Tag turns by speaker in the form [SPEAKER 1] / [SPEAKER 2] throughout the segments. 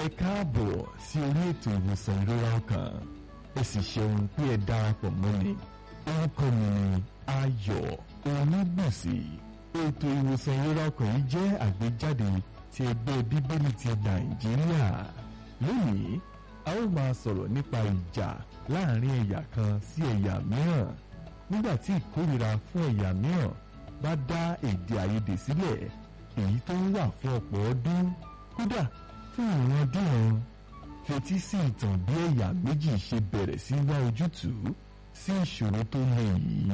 [SPEAKER 1] káàbọ̀ sí orí ètò ìwòsàn ìrora ọkàn ẹ sì ṣeun pé ẹ darapọ̀ mọ́ mi orúkọ mi ni ayọ̀ onígbèsè ètò ìwòsàn ìrora ọkàn yìí jẹ́ àgbéjáde ti ẹgbẹ́ bíbélì ti nàìjíríà lónìí a ó máa sọ̀rọ̀ nípa ìjà láàrin ẹ̀yà kan sí ẹ̀yà mìíràn nígbà tí ìkórìíra fún ẹ̀yà mìíràn bá dá èdè àìyedè sílẹ̀ èyí tó ń wà fún ọ̀pọ̀ ọdún kódà fún ìrandíran fetí sí ìtàn bí ẹ̀yà méjì ṣe bẹ̀rẹ̀ sí wá ojútùú sí ìṣòro tó le yìí.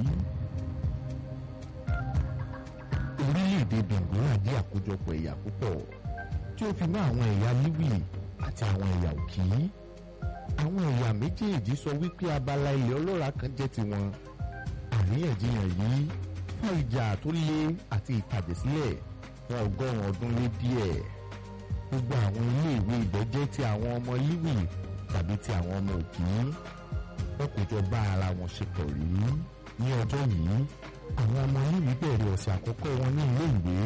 [SPEAKER 2] orílẹ̀-èdè benguela jẹ́ àkójọpọ̀ ẹ̀yà púpọ̀ tí ó fi mọ́ àwọn ẹ̀yà liwi àti àwọn ẹ̀yà òkì. àwọn ẹ̀yà méjèèjì sọ wípé abala ilẹ̀ ọlọ́ràá kan jẹ́ tiwọn. àríyànjiyàn yìí fa ìjà tó le àti ìtàjẹ̀sílẹ̀ fún ọgọ́rùn-ún ọdún lé díẹ̀. gbogbo àwọn iléèwé ibẹ̀ jẹ́ ti àwọn ọmọ liwi tàbí ti àwọn ọmọ òkì. wọn kò jọ bá ara wọn ṣe pọ̀ rí ní ọjọ́ yìí àwọn ọmọ liwi bẹ̀rẹ̀ ọ̀sẹ̀ àkọ́kọ́ wọn ní ilé ìwé.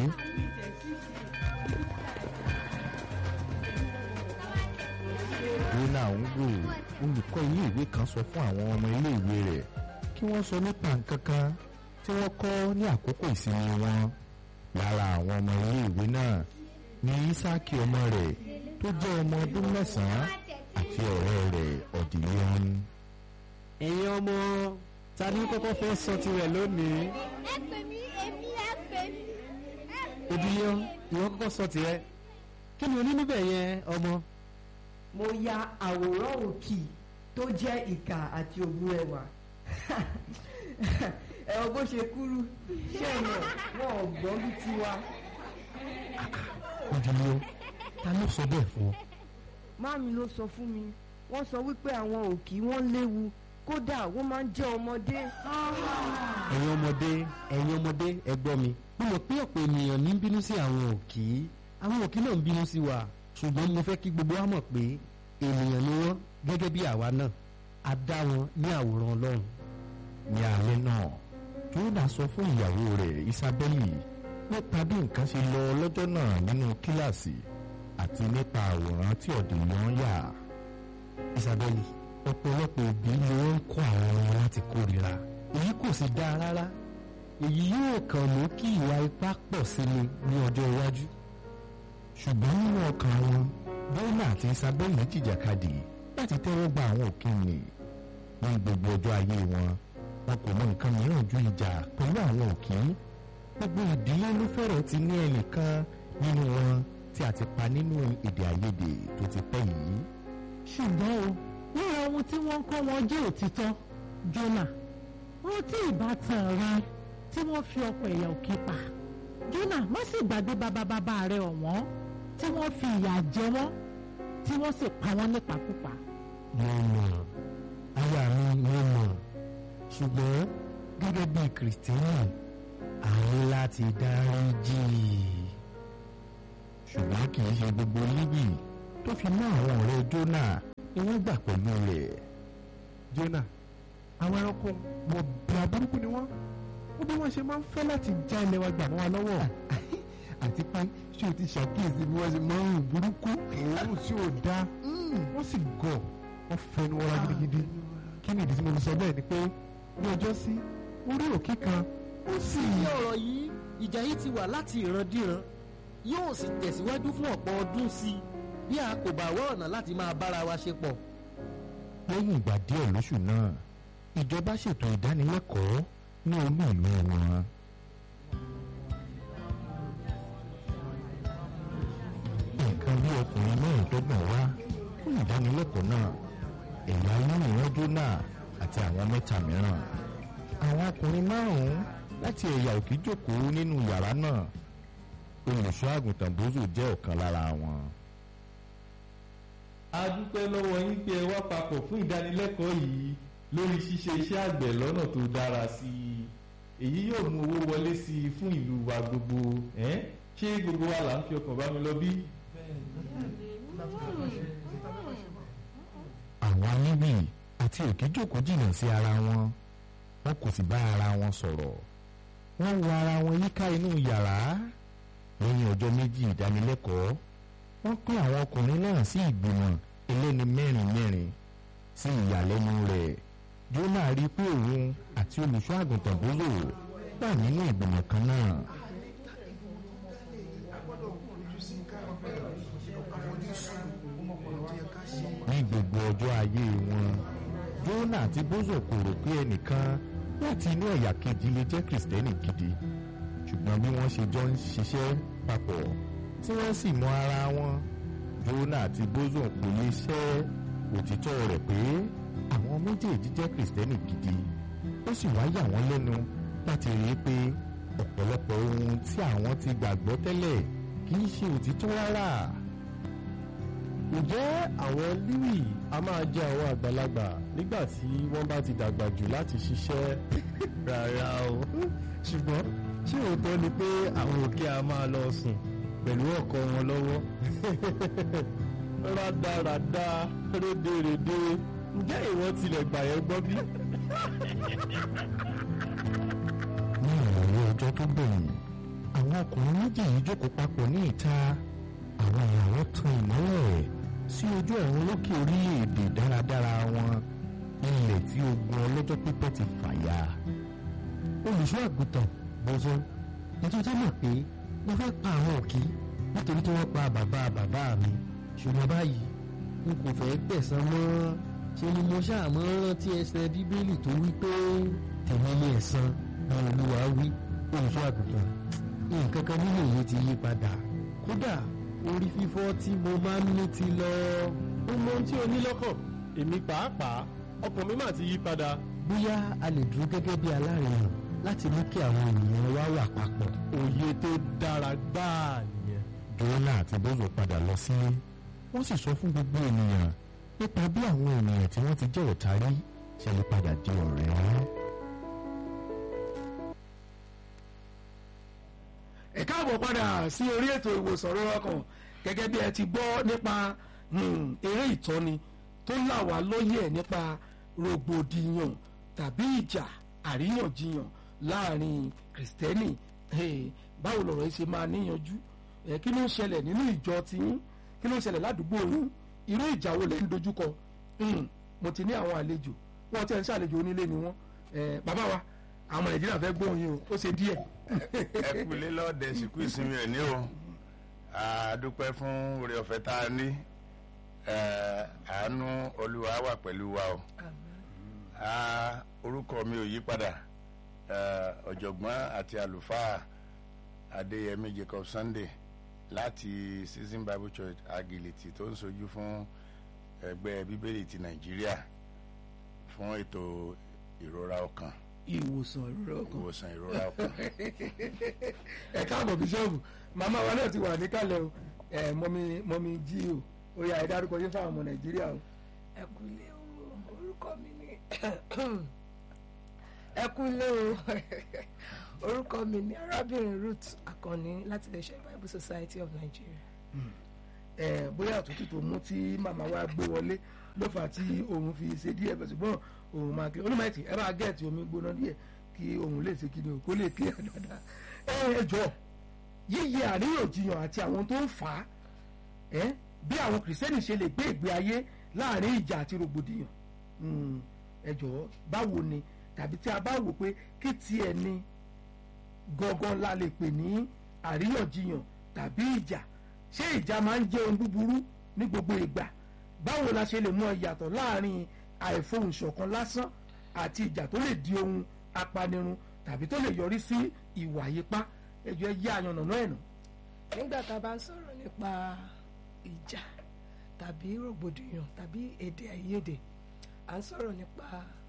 [SPEAKER 2] rona ngò olùkọ́ ilé ìwé kan sọ fún àwọn ọmọ ilé ìwé rẹ̀ kí wọ́n sọ nípa nǹkan kan tí wọ́n kọ́ ní àkókò ìsinmi wọn lára àwọn ọmọ ilé ìwé náà ní isaki ọmọ rẹ̀ tó jẹ́ ọmọ ọdún mẹ́sàn-án àti ọ̀rẹ́ rẹ̀ ọ̀dìyàn.
[SPEAKER 3] ẹ̀yin ọmọ ta ni kọ́kọ́ fẹ́ sọ tirẹ̀ lónìí.
[SPEAKER 4] ẹ pè mí èmi ẹ pè mí. ẹ pè mí.
[SPEAKER 3] òdìyàn ìwọ kọ́kọ́ sọ tirẹ̀ kí ni o ní níbẹ̀ yẹn ọmọ.
[SPEAKER 5] mo ya àwòrán òkì tó jẹ́ ìkà àti ògùn ẹwà ẹ̀rọ bó ṣe kúrú ṣé ẹ̀mọ̀ wọn ò gbọ́ bí tiwa.
[SPEAKER 2] òdìyàn ta ló sọ bẹ́ẹ̀ fún ọ.
[SPEAKER 5] máàmí ló sọ fún mi wọ́n sọ wípé àwọn òkì wọ́n léwu kódà wọ́n máa ń jẹ́ ọmọdé.
[SPEAKER 3] ẹ̀yin ọmọdé ẹ̀yin ọmọdé ẹ gbọ́ mi. mo mọ̀ pé ọ̀pọ̀ ènìyàn ní bínú sí àwọn òkì àwọn òkì náà ń bínú sí wa ṣùgbọ́n mo fẹ́ kí gbogbo wa mọ̀ pé ènìyàn ni wọ́n gẹ́gẹ́ bí àwa náà a dá wọn ní àwòrán ọlọ́run.
[SPEAKER 2] ní alẹ́ náà jóná sọ fún ìyàwó rẹ̀ isabeli nípa bí nǹkan ṣe lọ lọ́jọ́ náà nínú kíláàsì àti nípa àwòrán tí ọ̀dìyàn yà.
[SPEAKER 3] isabeli ọ̀pọ̀lọpọ̀ òbí ni wọ́n ń kọ́ àwọn ọmọ láti kórìíra èyí kò sì dáa rárá èyí yóò kàn mú kí ìwà ipá pọ̀ sí ni ní ọjọ́ iwájú.
[SPEAKER 2] ṣùgbọ́n nínú ọkàn wọn jóná àti isabeli jìjàkadì láti tẹ́wọ́ gba àwọn òkè nì ní gbogbo ọjọ́ ayé wọn wọn kò mọ nǹkan mìíràn ju ìjà pẹ̀lú àwọn òkè gbogbo ìdílé ló fẹ́rẹ̀ ti ní ẹnìkan nínú wọn tí a ti pa nínú èdè àìyedè tó ti pẹ́ yìí.
[SPEAKER 6] ṣùgbọ́n o lára ohun tí wọ́n ń kọ́ wọn jẹ́ òtítọ́ jọ́nà rántí ìbátan rẹ tí wọ́n fi ọkọ̀ ẹ̀yà òkè pa jọ́nà má sì gbàgbé bàbá bàbá rẹ ọ̀wọ́n tí wọ́n fi ìyà jẹ wọ́n tí wọ́n sì pa wọ́n nípakúpa.
[SPEAKER 2] mo mọ̀ aya mi mo mọ̀ ṣùgbọ́n gẹ́gẹ́ bí kìrìtẹ́nì a ní láti dáríjì ṣùgbọ́n kì í ṣe gbogbo líbì tó fi mọ́ àwọn ọ̀rẹ́ jónà ni wọ́n gbà pẹ̀lú rẹ̀.
[SPEAKER 7] jónà àwọn ẹranko wọn bẹ̀rẹ̀ burúkú ni wọ́n ó bí wọ́n ṣe máa ń fẹ́ láti já ilẹ̀ wa gbà mọ́ wa lọ́wọ́ àti pé ṣé o ti ṣàkíyèsí bí wọ́n ṣe máa ń rìn burúkú òórùn tí ò dáa wọ́n sì gọ̀ wọ́n fẹnu wọ́ra gidigidi kí ni ìdí tí mo fi sọ bẹ́ẹ̀ ni pé ní ọjọ́ sí orí òkè kan ó sì.
[SPEAKER 8] ní ọ̀rọ̀ yìí ìjà yìí ti wà láti ìrandíran yóò sì tẹ̀síwájú fún ọ̀pọ̀ ọdún sí i bí a kò bá wá ọ̀nà láti máa bára wa ṣe pọ̀.
[SPEAKER 2] lẹ́yìn ìgbà díẹ̀ lóṣù náà ìjọba ṣètò ìdánilẹ́kọ̀ọ́ ní olú ìlú wọn. nǹkan bí ọkùnrin mẹ́rìndínlọ́gbọ̀n wá fún ìdánilẹ́kọ̀ọ́ náà ẹ̀yà olóyìnbó jóná àti àwọn mẹ́ta mìíràn. àwọn ọkùnrin márùn-ún láti ẹ̀yà òkè jókòó nínú yàrá náà olùṣọ́ àgùntàn bózò jẹ́ ọ̀kan lára wọn.
[SPEAKER 9] a dúpẹ́ lọ́wọ́ yín pé ẹ wá papọ̀ fún ìdánilẹ́kọ̀ọ́ yìí lórí ṣíṣe iṣẹ́ àgbẹ̀ lọ́nà tó dára sí i èyí yóò mú owó wọlé sí i fún ìlú wa gbogbo ẹ́n ṣé gbogbo wa là ń fi ọkàn bá mi lọ bí.
[SPEAKER 2] àwọn níbì àti òkè jókòó jìnnà sí ara wọn wọn kò sì bá ara wọn sọ̀rọ̀ wọ́n wo ara wọn yíká inú yàrá lẹ́yìn ọjọ́ méjì ìdánilẹ́kọ̀ọ́ wọ́n pín àwọn ọkùnrin náà sí ìgbìmọ̀ ẹlẹ́ni mẹ́rin mẹ́rin sí ìyàlẹ́nu rẹ̀ Jónà rí i pé òun àti olùṣọ́ àgùntàn bóyò wà nínú ìgbìmọ̀ kan náà. ní gbogbo ọjọ́ ayé wọn Jónà àti bózò kò rò pé ẹnìkan láti inú ẹ̀yà kejì lè jẹ́ kìrìsìtẹ́nì gidi ṣùgbọ́n bí wọ́n ṣe jọ ń ṣiṣẹ́ papọ̀ tí wọ́n sì mọ ara wọn Jónà àti bózò kò lè ṣẹ́ òtítọ́ rẹ̀ pé àwọn méjèèjì jẹ́ kìrìsìtẹ́nì gidi ó sì wá yà wọ́n lẹ́nu láti rí i pé ọ̀pọ̀lọpọ̀ ohun tí àwọn ti gbàgbọ́ tẹ́lẹ̀ kì í ṣe òtítọ́ rárá.
[SPEAKER 10] ǹjẹ́ àwọn líwì a máa jẹ́ àwọn àgbàlagbà nígbà tí wọ́n bá ti dàgbà jù láti ṣiṣẹ́
[SPEAKER 3] rárá o ṣùgbọ́n ṣé òótọ́ ni pé àwọn òkè a máa lọ sùn pẹ̀lú ọkọ wọn lọ́wọ́
[SPEAKER 10] rádaràda rédèrèdè ǹjẹ́ ìwọ tilẹ̀ gbà yẹn gbọ́ bí?
[SPEAKER 2] ní ìrọ̀lẹ́ ọjọ́ tó gbẹ̀yìn àwọn ọkùnrin méjì yìí jókòó papọ̀ ní ìta àwọn ìyàwó tan ìmọ́lẹ̀ sí ojú ọ̀run lókè orílẹ̀-èdè dáradára wọn ilẹ̀ tí ogun ọlọ́jọ́ pípẹ́ ti fàya.
[SPEAKER 3] olùṣọ́ àgùntàn bọ́sọ́ nítorí mọ̀ pé mo fẹ́ pa àwọn òkì nítorí tí wọ́n pa bàbá bàbá mi ṣùgbọ́n báyìí n kò fẹ́ gbẹ̀san mọ́ ṣe ni mo ṣàmọ́ rántí ẹsẹ̀ bíbélì tó wí pé tèmi ní ẹ̀san àwọn olúwa wí olùṣọ́ àgùntàn nǹkan kan nínú èyí ti yí padà kódà orí fífọ́ tí mo máa ń ní ti lọ.
[SPEAKER 10] ó mọ ohun tí o ní lọ́kàn èmi pàápàá ọkàn mi mà ti yí padà.
[SPEAKER 3] bóyá a lè dúró gẹ́gẹ́ bí alárinà láti mú kí àwọn ènìyàn wá wà papọ̀.
[SPEAKER 10] òye tó dára gbáà nìyẹn.
[SPEAKER 2] Jónà àti bózò padà lọ sílé wọ́n sì sọ fún gbogbo ènìyàn nípa bí àwọn ènìyàn tí wọ́n ti jẹ́ ọ̀tá rí ṣe lè padà di ọ̀rẹ́.
[SPEAKER 11] ẹ káàbọ̀ padà sí orí ètò ìwòsàn rọrọ kan gẹ́gẹ́ bí ẹ ti gbọ́ nípa eré ìtọ́ni tó là wá lóye ẹ̀ nípa rògbòdìyàn tàbí ìjà àríyànjiyàn láàrin kìrìsìtẹ́nì báwo lọ̀rọ̀ yìí ṣe máa níyanjú kí ló ń ṣẹlẹ̀ nínú ìjọ tiyín kí ló ń ṣẹlẹ̀ ládùúgbò yín irú ìjà wo lẹ ń dojúkọ mo ti ní àwọn àlejò wọn ti ẹ̀ ń ṣàlejò onílé ni wọn bàbá wa àwọn nàìjíríà fẹ́ gbóhùn yín o ó ṣe díẹ̀.
[SPEAKER 12] ẹ kú lé lọ́ọ̀dẹ̀ sìnkú ìsinmi ẹ̀ ní o a dúpẹ́ fún oore ọ̀fẹ́ tá a ní àánú olúwa wà pẹ̀lú wa o orúkọ mi ò yí padà ọ̀jọ̀gbọ́n àti àlùfáà adéyẹmí jacob sunday láti season bible church agility tó ń sojú fún ẹgbẹ́ bíbélì ti nàìjíríà fún ètò ìrora ọkàn
[SPEAKER 11] ìwòsàn ìrora ọkàn
[SPEAKER 12] ìwòsàn ìrora ọkàn.
[SPEAKER 11] ẹ káàbọ̀ bíṣọ́ọ̀bù màmá wa náà ti wà níkàlẹ̀ o ẹ mọ́mí mọ́mí jí o ó yá ẹ dárúkọ yín fáwọn ọmọ nàìjíríà o.
[SPEAKER 13] ẹ kú ilé o orúkọ mi ni ẹ kú ilé o orúkọ mi ni arábìnrin ruth akànni láti iléeṣẹ́ bible society of nigeria.
[SPEAKER 11] ẹ bóyá àtúntò tó mú tí màmá wa gbé wọlé ló fà á tí òun fi ṣe díẹ̀ bẹ̀ ṣùgbọ́n òun máa kí onímọ̀ẹ́tì ẹ bá gẹ̀ẹ́tì omi gbóná díẹ̀ kí òun lè ṣe kí ni o kó lè clear dáadáa ẹ ẹ jọ yíyẹ àríyànjiyàn àti àwọn tó ń fà á ẹ bí àwọn kìrìsìtẹ́nì ṣe lè gbé ìgbé ayé láàrin ìjà àti rògbòdìyàn ẹ jọ báwo ni tàbí tí a bá wò pé kí tiẹ̀ ni gangan la lè pè ní àríyànjiyàn tàbí ìjà ṣé ìjà máa ń jẹ́ ohun búburú ní gbogbo ìgbà báwo la ṣe lè mọ ìyàtọ̀ láàrin àìfohùnṣọ̀kan lásán àti ìjà tó lè di ohun apanirun tàbí tó lè yọrí sí ìwà yípa ẹjọ́ ẹ yá àyànnà ẹ̀nà.
[SPEAKER 13] nígbà tá a bá ń sọ̀rọ̀ nípa ìjà tàbí rògbòdìyàn tàbí èdè àìyedè à ń sọ̀rọ̀ nípa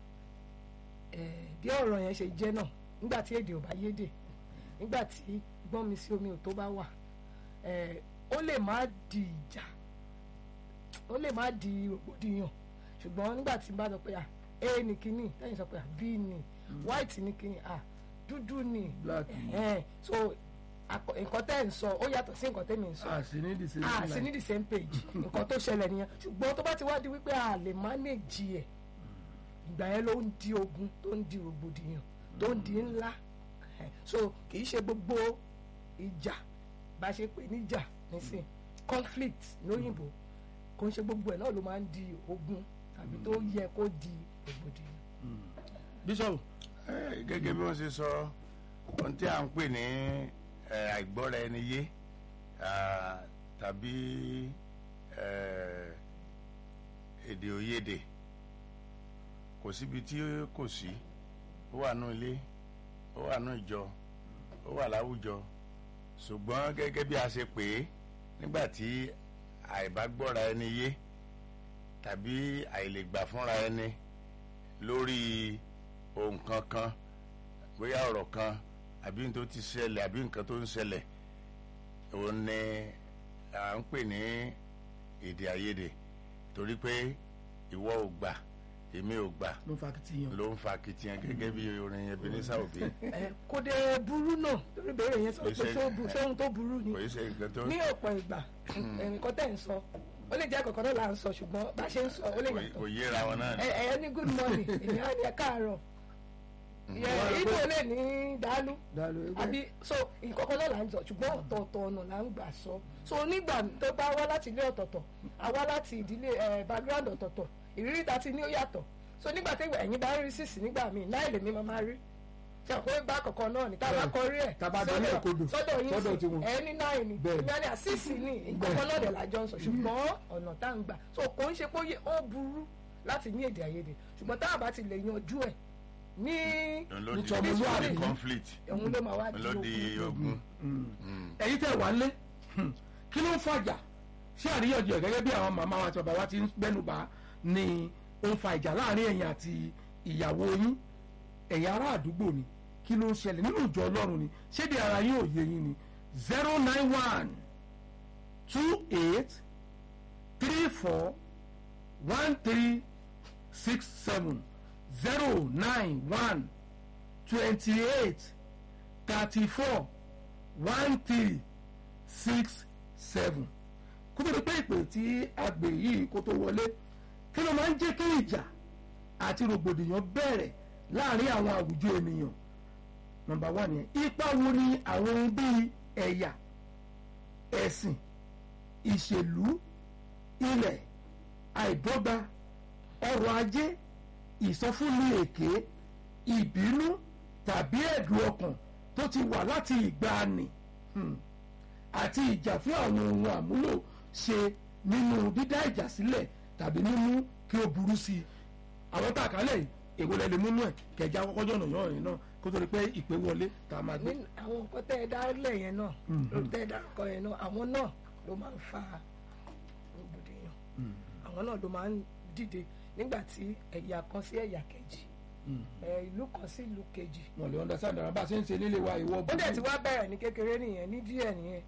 [SPEAKER 13] bí ọ̀rọ̀ yẹn ṣe jẹ́ náà nígbà tí èdè ò bá yédè nígbà tí gbọ́n mi sí omi ò tó bá wà ó lè má di ìjà ó lè má di rògbòdìyàn ṣùgbọ́n nígbà tí n bá sọ pé à a ní kíní lẹ́yìn sọ pé à b ní white ní kíní à dúdú ní so nǹkan tẹ́ ẹ̀ ń sọ ó yàtọ̀ sí nǹkan tẹ́mi ń sọ
[SPEAKER 11] a sì ní the same
[SPEAKER 13] a sì ní the same page nǹkan tó ṣẹlẹ̀ nìyẹn ṣùgbọ́n tó bá ti wá di wípé a lè manage ẹ̀ ìgbà yẹn ló ń di ogun tó ń di rògbòdìyàn tó ń di ńlá so kì í ṣe gbogbo ìjà bá ṣe pé níjà nísìn conflict lóyìnbó kò ń ṣe gbogbo ẹ̀ náà ló máa ń di ogun tàbí tó yẹ kó di rògbòdìyàn.
[SPEAKER 11] bíṣọ̀bù.
[SPEAKER 12] gẹ́gẹ́ bí wọ́n ṣe sọ ohun tí à ń pè ní eh, àìgbọ́ra ẹni yé ah, tàbí eh, èdè òyedè kò síbi tí kò sí ó wà nù ilé ó wà nù ìjọ ó wà láwùjọ ṣùgbọ́n gẹ́gẹ́ bí a ṣe pè é nígbà tí àìbágbọ́ra ẹni yé tàbí àìlègbà fúnra ẹni lórí ohun kankan bóyá ọ̀rọ̀ kan àbí nǹkan tó ti ṣẹlẹ̀ àbí nǹkan tó ń ṣẹlẹ̀ òun ni à ń pè ní èdè àìyedè torí pé ìwọ ò gbà èmi ò gbà
[SPEAKER 11] ló ń fa kìtìyàn
[SPEAKER 12] ló ń fa kìtìyàn gẹ́gẹ́ bí orin Ebenezer Obey
[SPEAKER 13] ẹ kò dé burú náà torí bèrè yẹn sọ pé
[SPEAKER 12] Kò í ṣe-
[SPEAKER 13] ṣé ó bu- ṣé ohun tó burú ni
[SPEAKER 12] kò í ṣe nǹkan tó
[SPEAKER 13] ní ọ̀pọ̀ ìgbà nǹkan tẹ̀ ń sọ ó lè jẹ́ kọ̀ọ̀kan náà là ń sọ ṣùgbọ́n bá a ṣe ń sọ ó lè
[SPEAKER 12] kò-
[SPEAKER 13] yàtọ̀
[SPEAKER 12] kò yéra wọn náà ni.
[SPEAKER 13] ẹ ẹ ní good morning ènìyàn á ní ẹ káàárọ̀ yẹ ibo lè ní dàálù àbí so ìkọ̀kọ̀ náà là ń sọ ṣùgbọ́n ọ̀tọ̀ọ̀tọ̀ ọ̀nà là ń gbà sọ so nígbà tó bá wá láti ilé ọ̀tọ̀ọ̀tọ̀ àwa láti ìdílé ẹ background ọ̀tọ̀ọ̀tọ̀ ìrírí ta ti ní ó yàtọ̀ so nígbà tí ẹ̀yin bá rí sísì nígbà míì náà lèmi máa máa rí ṣe àpò bá kọ̀ọ̀kan náà ní tá a bá kọrí ẹ̀
[SPEAKER 11] Tá a bá dán ní èkodò,
[SPEAKER 13] sọ́dọ̀ yín
[SPEAKER 11] sọ́dọ̀
[SPEAKER 13] sí
[SPEAKER 11] tiwọn.
[SPEAKER 13] ẹ ní náà ni
[SPEAKER 11] Bẹ́ẹ̀.
[SPEAKER 13] ìgbà ní àṣìṣì ní ìkọ̀kọ̀ náà dẹ̀ lájọ ń sọ ṣùgbọ́n ọ̀nà tá à ń gbà so kò ń ṣe pé ó yẹ- ó burú láti ní èdè àìyedè ṣùgbọ́n tá a bá ti lè yanjú ẹ̀ ní
[SPEAKER 12] òun ló di
[SPEAKER 11] Nítorí ọmọlúwàbí.
[SPEAKER 12] ní conflict
[SPEAKER 13] òun ló máa wá
[SPEAKER 12] òun ló di ogun.
[SPEAKER 11] ẹ̀yin tẹ́ wà lé kí ló ń fàjà ṣé àríyànjiyàn gẹ́gẹ́ bí àwọn màmá wa àti bàbá wa ti ń gbẹ́nubà ni ó ń fa ìjà láàrin ẹ̀yin àti ìyàwó yín ẹ̀yin ará àdúgbò ni kí ló ń ṣẹlẹ̀ nínú ìjọ ọlọ́run ni ṣéde ara yín ò yé yín ni zero nine one two eight three four one three six seven zero nine one twenty eight thirty four one three six seven kó tó di pé ìpè tí a gbè yìí kó tó wọlé kí ló máa ń jẹ́ kí ìjà àti rògbòdìyàn bẹ̀rẹ̀ láàrin àwọn àwùjọ ènìyàn nọ́mbà wà nìyẹn ipa wo ni àwọn ohun bíi ẹ̀yà ẹ̀sìn ìṣèlú ilẹ̀ àìdọ́gba ọrọ̀ ajé ìsọfúnni èké ìbínú tàbí ẹ̀dùn ọkàn tó ti wà láti ìgbàanì hmm, àti ìjà fún àwọn ohun àmúlò ṣe nínú dídá ìjà sílẹ̀ tàbí mímú kí ó burú sí i àwọn tá a kálẹ̀ yìí èwo lẹ lè múnú ẹ̀ kẹjá kọ́kọ́ jọ̀nà yàn yìí náà kó tó di pé ìpè wọlé tá a máa gbé.
[SPEAKER 13] ní àwọn nǹkan tẹ́ ẹ dárúlẹ̀ yẹn náà
[SPEAKER 11] Mhm.
[SPEAKER 13] ló tẹ́ ẹ dárúkọ yẹn náà àwọn náà ló máa ń fa rògbòdìyàn àwọn náà ló máa ń dìde nígbà tí ẹ̀yà kan sí ẹ̀yà kejì ẹ̀, ìlú kan sí ìlú kejì
[SPEAKER 11] wọn lè understand ara bá a ṣe ń ṣe nílé wa ìwọ
[SPEAKER 13] ó dẹ̀ ti wá bẹ̀rẹ̀ ní kékeré nìyẹn ní díẹ̀ nìyẹn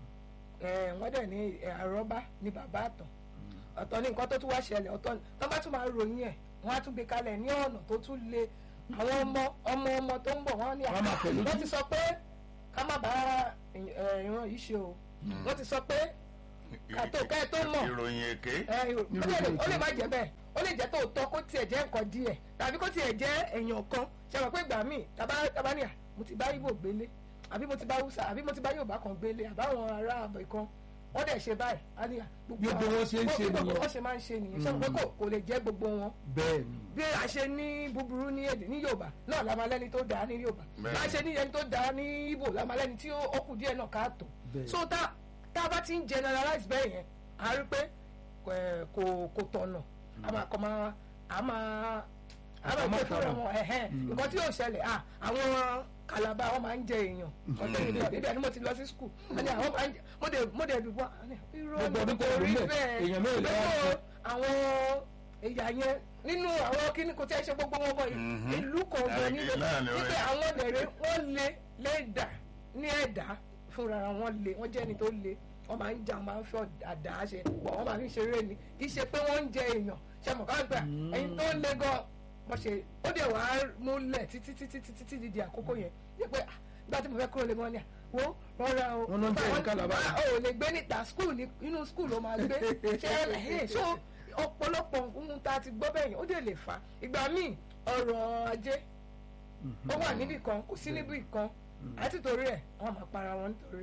[SPEAKER 13] ẹ̀, wọ́n dẹ̀ ní ẹ̀, àrọ́bá ní bàbá àtàn ọ̀tọ̀ ní nǹkan tó tún wá ṣẹlẹ̀ ọ̀tọ̀ ní tó bá tún máa ròyìn ẹ̀ wọ́n á tún gbé kalẹ̀ ní ọ̀nà tó tún le àwọn ọmọ ọmọ ọmọ tó ń bọ̀ wọ́n ní
[SPEAKER 11] Wọ́n máa fẹ̀ lójú.
[SPEAKER 13] wọ́n ti sọ pé ká má bá ẹ̀, ìran yìí ṣe o wọ́n ti sọ pé kàtó ká ẹ tó mọ̀
[SPEAKER 12] ìròyìn èké
[SPEAKER 13] ẹ, ó lè- ó lè má jẹ́ bẹ́ẹ̀ ó lè jẹ́ tòótọ́ kó tiẹ̀ jẹ́ nǹkan díẹ̀ tàbí kó tiẹ̀ jẹ́ èèyàn kan ṣe mọ̀ pé ìgbà míì tàbá tàbá ní à mo ti bá Ìgbò gbélé àbí mo ti bá Hausa àbí mo ti bá Yorùbá kan gbélé àbáwọn ará àbọ̀ kan wọ́n dẹ̀ ṣe báyìí á ní à
[SPEAKER 11] Bí
[SPEAKER 13] àwọn-
[SPEAKER 11] gbogbo wọn ṣe ń ṣe
[SPEAKER 13] gbogbo
[SPEAKER 11] nìyẹn.
[SPEAKER 13] wọn ṣe máa ń ṣe nìyẹn ṣe mọ̀ pé kò kò lè jẹ́ gbogbo wọn
[SPEAKER 11] bẹ́ẹ̀ ni
[SPEAKER 13] bí a ṣe ní búburú ní èdè ní Yorùbá náà la máa lẹ́ni tó dáa ní Yorùbá
[SPEAKER 12] Bẹ́ẹ̀.
[SPEAKER 13] bá a ṣe ní ẹni tó dáa ní Ìgbò la máa lẹ́ni tí ó ó kù díẹ̀ náà káàtó
[SPEAKER 11] Bẹ́ẹ̀.
[SPEAKER 13] so tá tá a bá ti ń generalize bẹ́ẹ̀ yẹn a rí pé ẹ̀, kò kò tọ̀nà a máa kọ́ máa a máa a máa gbé fúnra wọn ẹ̀hẹ́n nǹkan tí yóò ṣẹlẹ̀ à àwọn Kàlàbà wọn máa ń jẹ èèyàn ọ̀tọ̀ ìlú ọ̀dẹ́bẹ̀ ni mo ti lọ sí skul ẹni àwọn máa ń jẹ mo dé mo dé dùgbọ́ irọ́
[SPEAKER 11] Gbogbo
[SPEAKER 13] ni
[SPEAKER 11] ọdún tó
[SPEAKER 13] kò
[SPEAKER 11] lò
[SPEAKER 13] rí
[SPEAKER 11] ńbẹ̀,
[SPEAKER 13] bẹ́ẹ̀
[SPEAKER 11] èèyàn mélòó lẹ wá
[SPEAKER 13] Gbogbo
[SPEAKER 11] ṣe?
[SPEAKER 13] àwọn ẹ̀yà yẹn nínú àwọn kíní kò tí ẹ ṣe gbogbo wọn bọ̀
[SPEAKER 12] Mhm.
[SPEAKER 13] ìlú kọ̀ọ̀kan
[SPEAKER 12] Àgbẹ̀
[SPEAKER 13] níbẹ̀
[SPEAKER 12] náà ni ó
[SPEAKER 13] níbẹ̀
[SPEAKER 12] yẹ.
[SPEAKER 13] àwọn lẹ̀rẹ̀ wọ́n lé lẹ́dà ní ẹ̀dá fúnra wọn lé wọ́n jẹ́ ẹni tó lé wọ́n máa ń jà wọ́n máa ń fẹ́ àdá ṣe pọ̀ wọ́n máa fi ṣeré ni kì í ṣe pé wọ́n ń jẹ èèyàn ṣe mọ̀ ká gbà ẹyin tó lé gan bọ́ ṣe ó dẹ̀ wá múlẹ̀ títí títí títí títí di àkókò yẹn ní pé ah, nígbà tí mo fẹ́ kúrò lé wọn ni à, wo rọra o
[SPEAKER 11] Wọ́n ló ń jẹ́
[SPEAKER 13] Wọ́n-
[SPEAKER 11] ìka làbá.
[SPEAKER 13] Ah, o ò lè gbé níta skul ní inú skul ló máa gbé ṣe ẹ so ọ̀pọ̀lọpọ̀ ohun tá a ti gbọ́ bẹ́ẹ̀ yẹn ó dẹ̀ lè fà á ìgbà míì ọrọ̀ ajé ó wà níbì kan kò sí níbì kan àti torí ẹ̀ wọ́n máa para wọn nítorí ẹ̀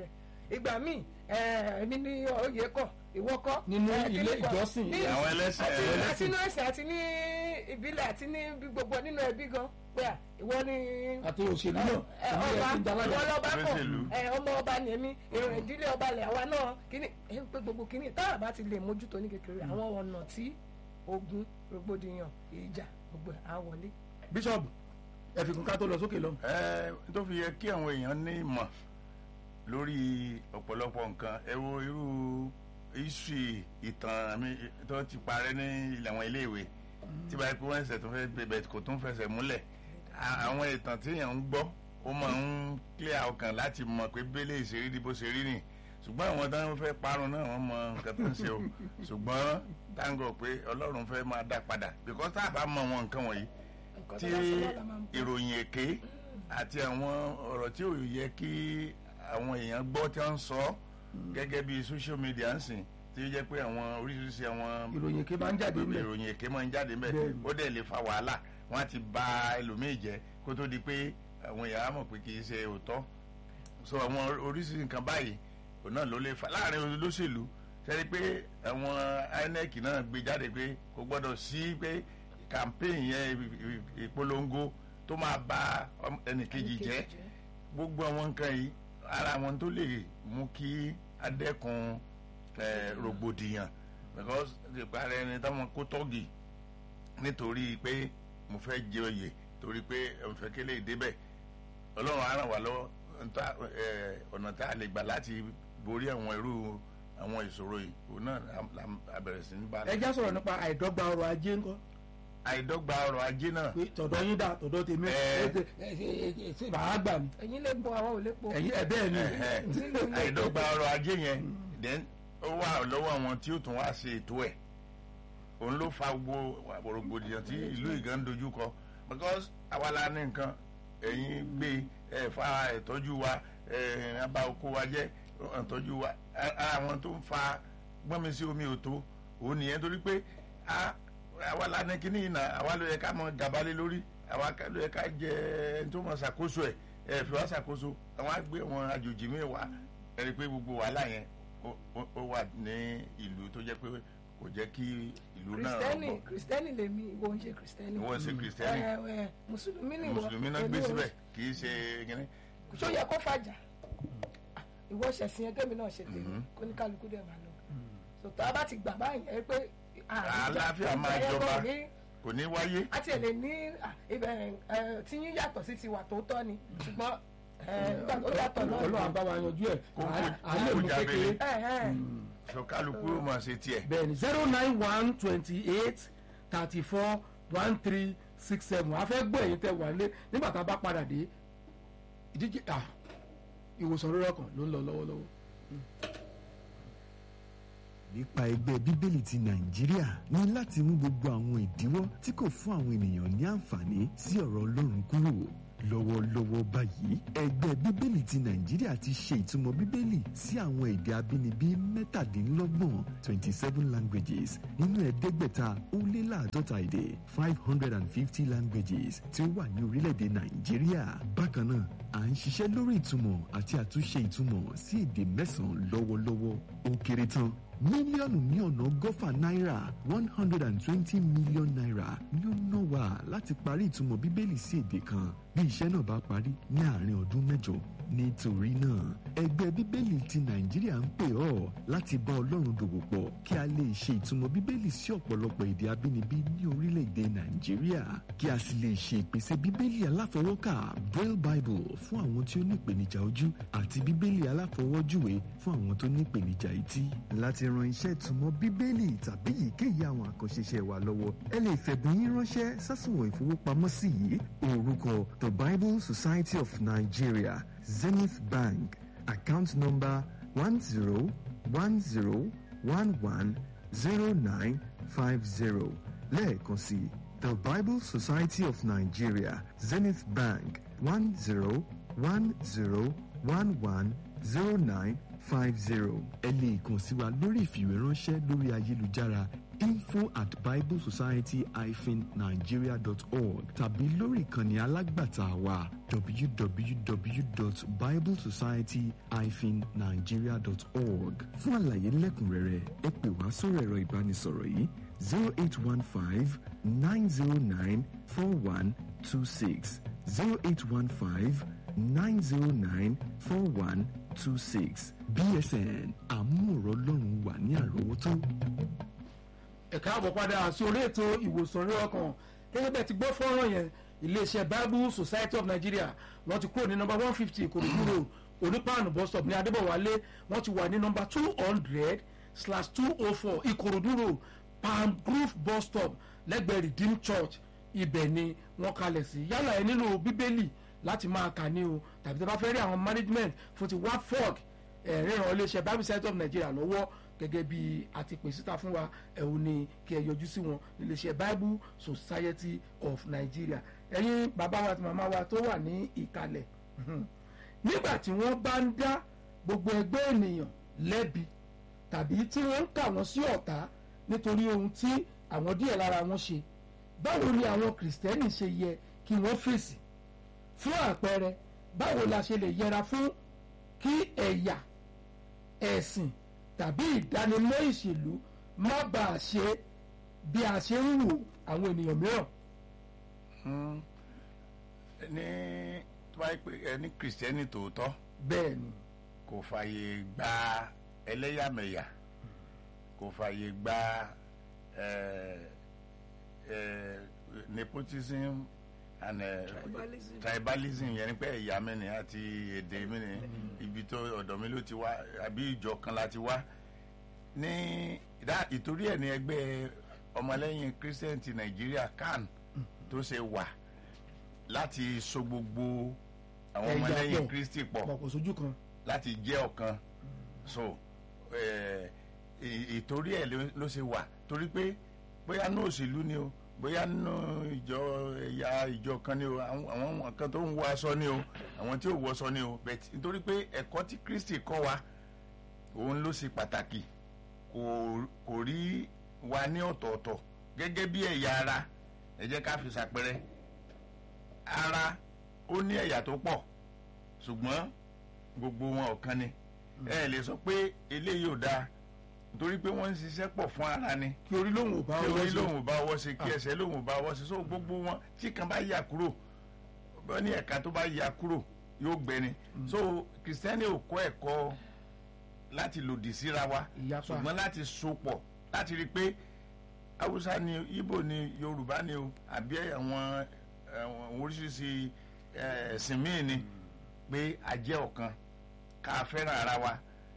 [SPEAKER 13] ìgbà míì ẹ, èmi ní oyè kọ ìwọ kọ
[SPEAKER 11] Nínú
[SPEAKER 13] ẹ,
[SPEAKER 11] ilé
[SPEAKER 13] kíní kọ.
[SPEAKER 11] ìjọsìn.
[SPEAKER 13] Ní-
[SPEAKER 12] Àwọn ẹlẹ́sìn-
[SPEAKER 13] àti-
[SPEAKER 12] ẹlẹ́sìn.
[SPEAKER 13] àti nínú ẹ̀sìn àti ní ìbílẹ̀ àti ní bí gbogbo nínú ẹbí gan pé à ìwọ ní
[SPEAKER 11] àti òṣèlú náà
[SPEAKER 13] ẹ,
[SPEAKER 11] èmi
[SPEAKER 13] ọba
[SPEAKER 11] rẹ̀ ti ń jalájà.
[SPEAKER 13] ìwọ lọ́ba kọ̀
[SPEAKER 12] Olóṣèlú.
[SPEAKER 13] ẹ, ọmọ ọba ni èmi èrò ìdílé ọba lẹ̀ àwa náà kíní ẹ pé gbogbo kíní táwọn bá ti lè mójútó ní kékeré àwọn ọ̀nà tí ogun rògbòdìyàn ìjà gbogbo ẹ̀ á wọlé.
[SPEAKER 11] bíṣọ̀bù ẹ fi kún ká tó lọ sókè lọ.
[SPEAKER 12] ẹ tó fi yẹ kí àwọn èèyàn ní ìmọ̀ lórí ọ̀pọ̀lọpọ̀ nǹkan ẹ wo irú history ìtàn mi tó ti parẹ́ ní ilẹ̀ àwọn iléèwé tí báyìí pé wọ́n ẹsẹ̀ tó fẹ́ bẹ̀bẹ̀ kò tún fẹsẹ̀ múlẹ̀ À- àwọn ìtàn tí èèyàn ń gbọ́ ó máa ń clear ọkàn láti mọ̀ pé bẹ́lẹ̀ ìṣeré di bó ṣe rí nì ṣùgbọ́n àwọn tó ń fẹ́ parun náà wọ́n mọ nǹkan tó ń ṣe o ṣùgbọ́n táǹgọ̀ pé ọlọ́run fẹ́ máa dá padà because tá a bá mọ àwọn nǹkan wọ̀nyí
[SPEAKER 13] nǹkan
[SPEAKER 12] tí
[SPEAKER 13] tó bá sọ náà la máa ń gbọ́.
[SPEAKER 12] ìròyìn èké àti àwọn ọ̀rọ̀ tí ò yẹ kí àwọn èèyàn gbọ́ tí wọ́n ń sọ gẹ́gẹ́ bí social media ń sìn tí ó jẹ́ pé àwọn oríṣiríṣi àwọn
[SPEAKER 11] ìròyìn èké máa ń jáde ńbẹ̀.
[SPEAKER 12] ìròyìn èké máa ń jáde ńbẹ̀
[SPEAKER 11] Bẹ́ẹ̀ni.
[SPEAKER 12] ó dẹ̀ lè fa wàhálà wọ́n á ti ba ẹlòmíì jẹ́ kó tó di pé àwọn èèyàn á mọ̀ pé kì í ṣe òótọ́ so àwọn oríṣiríṣi nǹkan báyìí òun náà ló lè fa láàrin olóṣèlú sẹ́ni pé àwọn INEC náà gbé jáde pé kò gbọ́dọ̀ sí pé campaign yẹn ì- ì- ìpolongo tó máa ba ọm- ẹnìkejì jẹ́ gbogbo àwọn nǹkan yìí ara àwọn tó lè mú kí adẹ́kun eh, rògbòdìyàn because ìparí ẹni táwọn kó tọ́gì nítorí pé mo fẹ́ jẹ oyè torí pé mo fẹ́ kélé ìdébẹ̀ ọlọ́run á ràn wá lọ́wọ́ nta- eh, ọ̀nà tá a lè gbà láti borí àwọn irú àwọn ìṣòro yìí òun náà la- la- a bẹ̀rẹ̀ sí ní bá
[SPEAKER 11] ẹ já sọ̀rọ̀ nípa àìdọ́gba ọrọ̀ ajé ńkọ́.
[SPEAKER 12] àìdọ́gba ọrọ̀ ajé náà
[SPEAKER 11] pé tọ̀dọ̀ yín dà tọ̀dọ̀ tèmi
[SPEAKER 12] Ẹ.
[SPEAKER 11] ẹ ṣe- ẹ ṣe- ẹ ṣe bàá gbà ní.
[SPEAKER 13] ẹ̀yin lè po àwọn ò lè po.
[SPEAKER 11] ẹ̀yin ẹ̀ bẹ́ẹ̀ ni.
[SPEAKER 12] Ẹ̀hẹ́. àìdọ́gba ọrọ̀ ajé yẹn then ó wà lọ́wọ́ àwọn tí ó tún wá ṣe ètò ẹ̀ òun ló fa gbogbo rògbòdìyàn tí ìlú ìgàn ń dojú kọ because àwa la ní nǹkan ẹ̀yin gbé ẹ̀ fa ìtọ́jú wa ẹ̀ abá oko wa jẹ́ ìtọ́jú wa A- ara àwọn tó ń fa gbọ́nmi sí omi òtó òun nìyẹn torí pé a- àwa la ní kíní ìnà àwa ló yẹ ká mọ gàbálẹ̀ lórí àwa ká- ló yẹ ká jẹ ẹni tó mọ ṣàkóso ẹ̀ ẹ̀ fi wá ṣàkóso àwọn àgbẹ̀ wọn àjòjì mi wà ẹni pé gbogbo wàhálà yẹn ó- ó ó wà ní ìlú tó jẹ́ pé kò jẹ́ kí ìlú náà
[SPEAKER 13] kristẹni
[SPEAKER 12] rọgbọ
[SPEAKER 13] kristẹni lèmi ìwọ ń ṣe kristẹni.
[SPEAKER 12] Ìwọ ń ṣe kristẹni.
[SPEAKER 13] ẹ ẹ mùsùlùmí ni ìwọ
[SPEAKER 12] mùsùlùmí náà gbé
[SPEAKER 13] èmi ò-
[SPEAKER 12] síbẹ̀ kì í ṣe kíní.
[SPEAKER 13] ṣó yẹ kó fàjà ìwọ ṣẹ̀sìn yẹn kémi náà ṣe tèmi kó ní kálukú dẹ̀ máa lọ. sọ̀tọ̀ a bá ti gbà báyìí ẹ pé
[SPEAKER 12] àlàáfíà máa jọba kò ní wáyé.
[SPEAKER 13] a tiẹ̀ lè ní à, ibẹ̀ ẹ, tí yín yàtọ̀ sí tiwa tó tọ́ ni ṣùgbọ́n ẹ, nígbà tó yàtọ̀ náà.
[SPEAKER 11] ọlọ́run bá wa yanjú ẹ̀
[SPEAKER 12] Kó- kó-
[SPEAKER 11] à lè
[SPEAKER 12] kó
[SPEAKER 11] mú
[SPEAKER 12] jábẹ́lẹ́.
[SPEAKER 11] kékeré.
[SPEAKER 13] ẹ ẹ
[SPEAKER 12] sọ kálukú ó máa ṣe tiẹ̀.
[SPEAKER 11] bẹ́ẹ̀ni zero nine one twenty eight thirty four one three six seven a fẹ́ gbọ́ ẹ̀yin tẹ́ wà lé nígbà tá a bá padà dé ìdíje ah, ìwòsàn rírọ̀ kan ló ń lọ lọ́wọ́lọ́wọ́.
[SPEAKER 1] nípa ẹgbẹ́ bíbélì ti nàìjíríà ní láti mú gbogbo àwọn ìdíwọ́ tí kò fún àwọn ènìyàn ní àǹfààní sí ọ̀rọ̀ ọlọ́run kúrò lọ́wọ́lọ́wọ́ báyìí ẹgbẹ́ bíbélì ti nàìjíríà ti ṣe ìtumọ̀ bíbélì sí àwọn èdè abínibí mẹ́tàdínlọ́gbọ̀n twenty seven languages nínú ẹ̀ẹ́dẹ́gbẹ̀ta ó lé láàdọ́ta èdè five hundred and fifty languages tí ó wà ní orílẹ̀-èdè nàìjíríà bákan náà à ń ṣiṣẹ́ lórí ìtumọ̀ àti àtúnṣe ìtumọ̀ sí èdè mẹ́sàn-án lọ́wọ́lọ́wọ́ ó kéré tán mílíọ̀nù ní ọ̀nà ọgọ́fà náírà one hundred and twenty million naira ni ó ná wa láti parí ìtumọ̀ bíbélì sí èdè kan bí iṣẹ́ náà bá parí ní àárín ọdún mẹ́jọ nítorí náà ẹgbẹ́ bíbélì ti nàìjíríà ń pè ọ́ láti bá ọlọ́run dòwò pọ̀ kí a lè ṣe ìtumọ̀ bíbélì sí ọ̀pọ̀lọpọ̀ èdè abínibí ní orílẹ̀-èdè nàìjíríà kí a sì lè ṣe ìpèsè bíbélì aláfọwọ́kà braille bible fún àwọn tí ó ní ìpèníjà ojú àti bíbélì aláfọwọ́júwe fún àwọn tó ní ìpèníjà etí láti ran iṣẹ́ ìtumọ̀ bíbélì tàbí èyíkéyìí àwọn àkànṣe iṣẹ́ wa lọ́wọ́ ẹ lè fẹ̀bùn yín ránṣẹ́ sásùnwọ̀n ìfowópamọ́sí yìí orúkọ the bible society of nigeria zenith bank account number one zero one zero one one zero nine five zero lẹ́ẹ̀kan sí the bible society of nigeria zenith bank one zero one zero one one zero nine five zero ẹ lè kàn sí wa lórí ìfìwéránṣẹ́ lórí ayélujára info at biblesociety-nigeria.org tàbí lórí ìkànnì alágbàtà wa www.biblesociety-nigeria.org fún àlàyé lẹ́kùnrẹ́rẹ́ ẹ pè wá sórí ẹ̀rọ ìbánisọ̀rọ̀ yìí zero eight one five nine zero nine four one two six zero eight one five nine zero nine four one two six bsn àmúrò ọlọ́run wà ní àrọ́wọ́tó.
[SPEAKER 11] ẹ káàbọ̀ padà sí orí ètò ìwòsàn orí ọkàn gẹ́gẹ́ bẹ́ẹ̀ ti gbọ́ fọ́nrán yẹn iléeṣẹ́ bible society of nigeria wọ́n ti kúrò ní nọmba one fifty ìkòròdú road onípaànù bus stop ní adébọ̀wálé wọ́n ti wà ní nọmba two hundred slash two oh four ìkòròdú road palm grove bus stop lẹ́gbẹ̀ẹ́ redeemed church ibẹ̀ ni wọ́n kalẹ̀ sí yálà ẹ nílò bíbélì láti máa kà ní o tàbí tí a bá fẹ́ rí àwọn management fún ti wafog ẹ̀ríran iléeṣẹ́ bible society of nigeria lọ́wọ́ gẹ́gẹ́ bí a ti pè síta fún wa ẹ̀hún ni kí ẹ yọjú sí wọn iléeṣẹ́ bible society of nigeria ẹ̀yin bàbá wa àti màmá wa tó wà ní ìkàlẹ̀ nígbà tí wọ́n bá ń dá gbogbo ẹgbẹ́ ènìyàn lẹ́bi tàbí tí wọ́n ń kà wọ́n sí ọ̀tá nítorí ohun tí àwọn díẹ̀ lára wọn ṣe báwo ni àwọn kìrìsìtẹ́nì ṣe yẹ kí wọ́n fèsì fún àpẹẹrẹ báwo la ṣe lè yẹra fún kí ẹ̀yà ẹ̀sìn tàbí ìdánimọ̀ ìṣèlú má bàa ṣe bí a ṣe ń wò àwọn ènìyàn mìíràn.
[SPEAKER 12] ní tó bá yẹ pé ẹni kìrìsìtẹ́nì tòótọ́
[SPEAKER 11] bẹ́ẹ̀ ni
[SPEAKER 12] kò fààyè gba ẹlẹ́yàmẹ̀yà kò fààyè gba eh, eh, nepotism and eh,
[SPEAKER 13] Tribalism.
[SPEAKER 12] tribalism yẹn ni pé ẹ̀yà mi ni àti èdè mi ni ibi tó ọ̀dọ̀ mi ló ti wá àbí ìjọ kan la ti wá ní ìdá ìtorí ẹ̀ ní ẹgbẹ́ ọmọlẹ́yìn christian ti nàìjíríà can tó ṣe wà láti so gbogbo àwọn
[SPEAKER 11] Ẹ̀yà
[SPEAKER 12] ọmọlẹ́yìn
[SPEAKER 11] pọ̀.
[SPEAKER 12] kristi pọ̀
[SPEAKER 11] pọ̀ kò sójú kan.
[SPEAKER 12] láti jẹ́ ọ̀kan so eh, ì- ìtorí ẹ̀ ló- ló ṣe wà torí pé bóyá ní òṣèlú ni o bóyá nínú ìjọ ẹ̀yà ìjọ kan ni o àwọn àwọn kan tó ń wọ aṣọ ni o àwọn tí ò wọ aṣọ ni o bẹ́ẹ̀ nítorí pé ẹ̀kọ́ tí kristi kọ́ wa òun ló ṣe pàtàkì kò kò rí wa ní ọ̀tọ̀ọ̀tọ̀ gẹ́gẹ́ bí ẹ̀yà ara ẹ jẹ́ ká fi ṣàpẹrẹ ara ó ní ẹ̀yà tó pọ̀ ṣùgbọ́n gbogbo wọn ọ̀kan ni ẹ lè sọ pé eléyìí ò dáa nítorí pé wọ́n ń ṣiṣẹ́ pọ̀ fún ara ni
[SPEAKER 11] kí orí lòun ò bá
[SPEAKER 12] kí
[SPEAKER 11] ọwọ́
[SPEAKER 12] orí
[SPEAKER 11] ṣe.
[SPEAKER 12] lòun ò bá ọwọ́ ṣe kí ẹsẹ̀ lòun ò bá ọwọ́ ṣe so gbogbo wọn tí kan bá yà kúrò bọ́ ní ẹ̀ka tó bá yà kúrò yóò gbẹni so kìrìsìtẹ́nì ò kọ́ ẹ̀kọ́ láti lòdì síra wa
[SPEAKER 11] Ìyapa.
[SPEAKER 12] ṣùgbọ́n láti sopọ̀ láti rí i pé haúsá ni ibo ni yorùbá ni o àbí àwọn àwọn oríṣiríṣi eh, ẹ̀sìn míì ni pé a jẹ́ ọ̀kan ká fẹ́ràn ara wa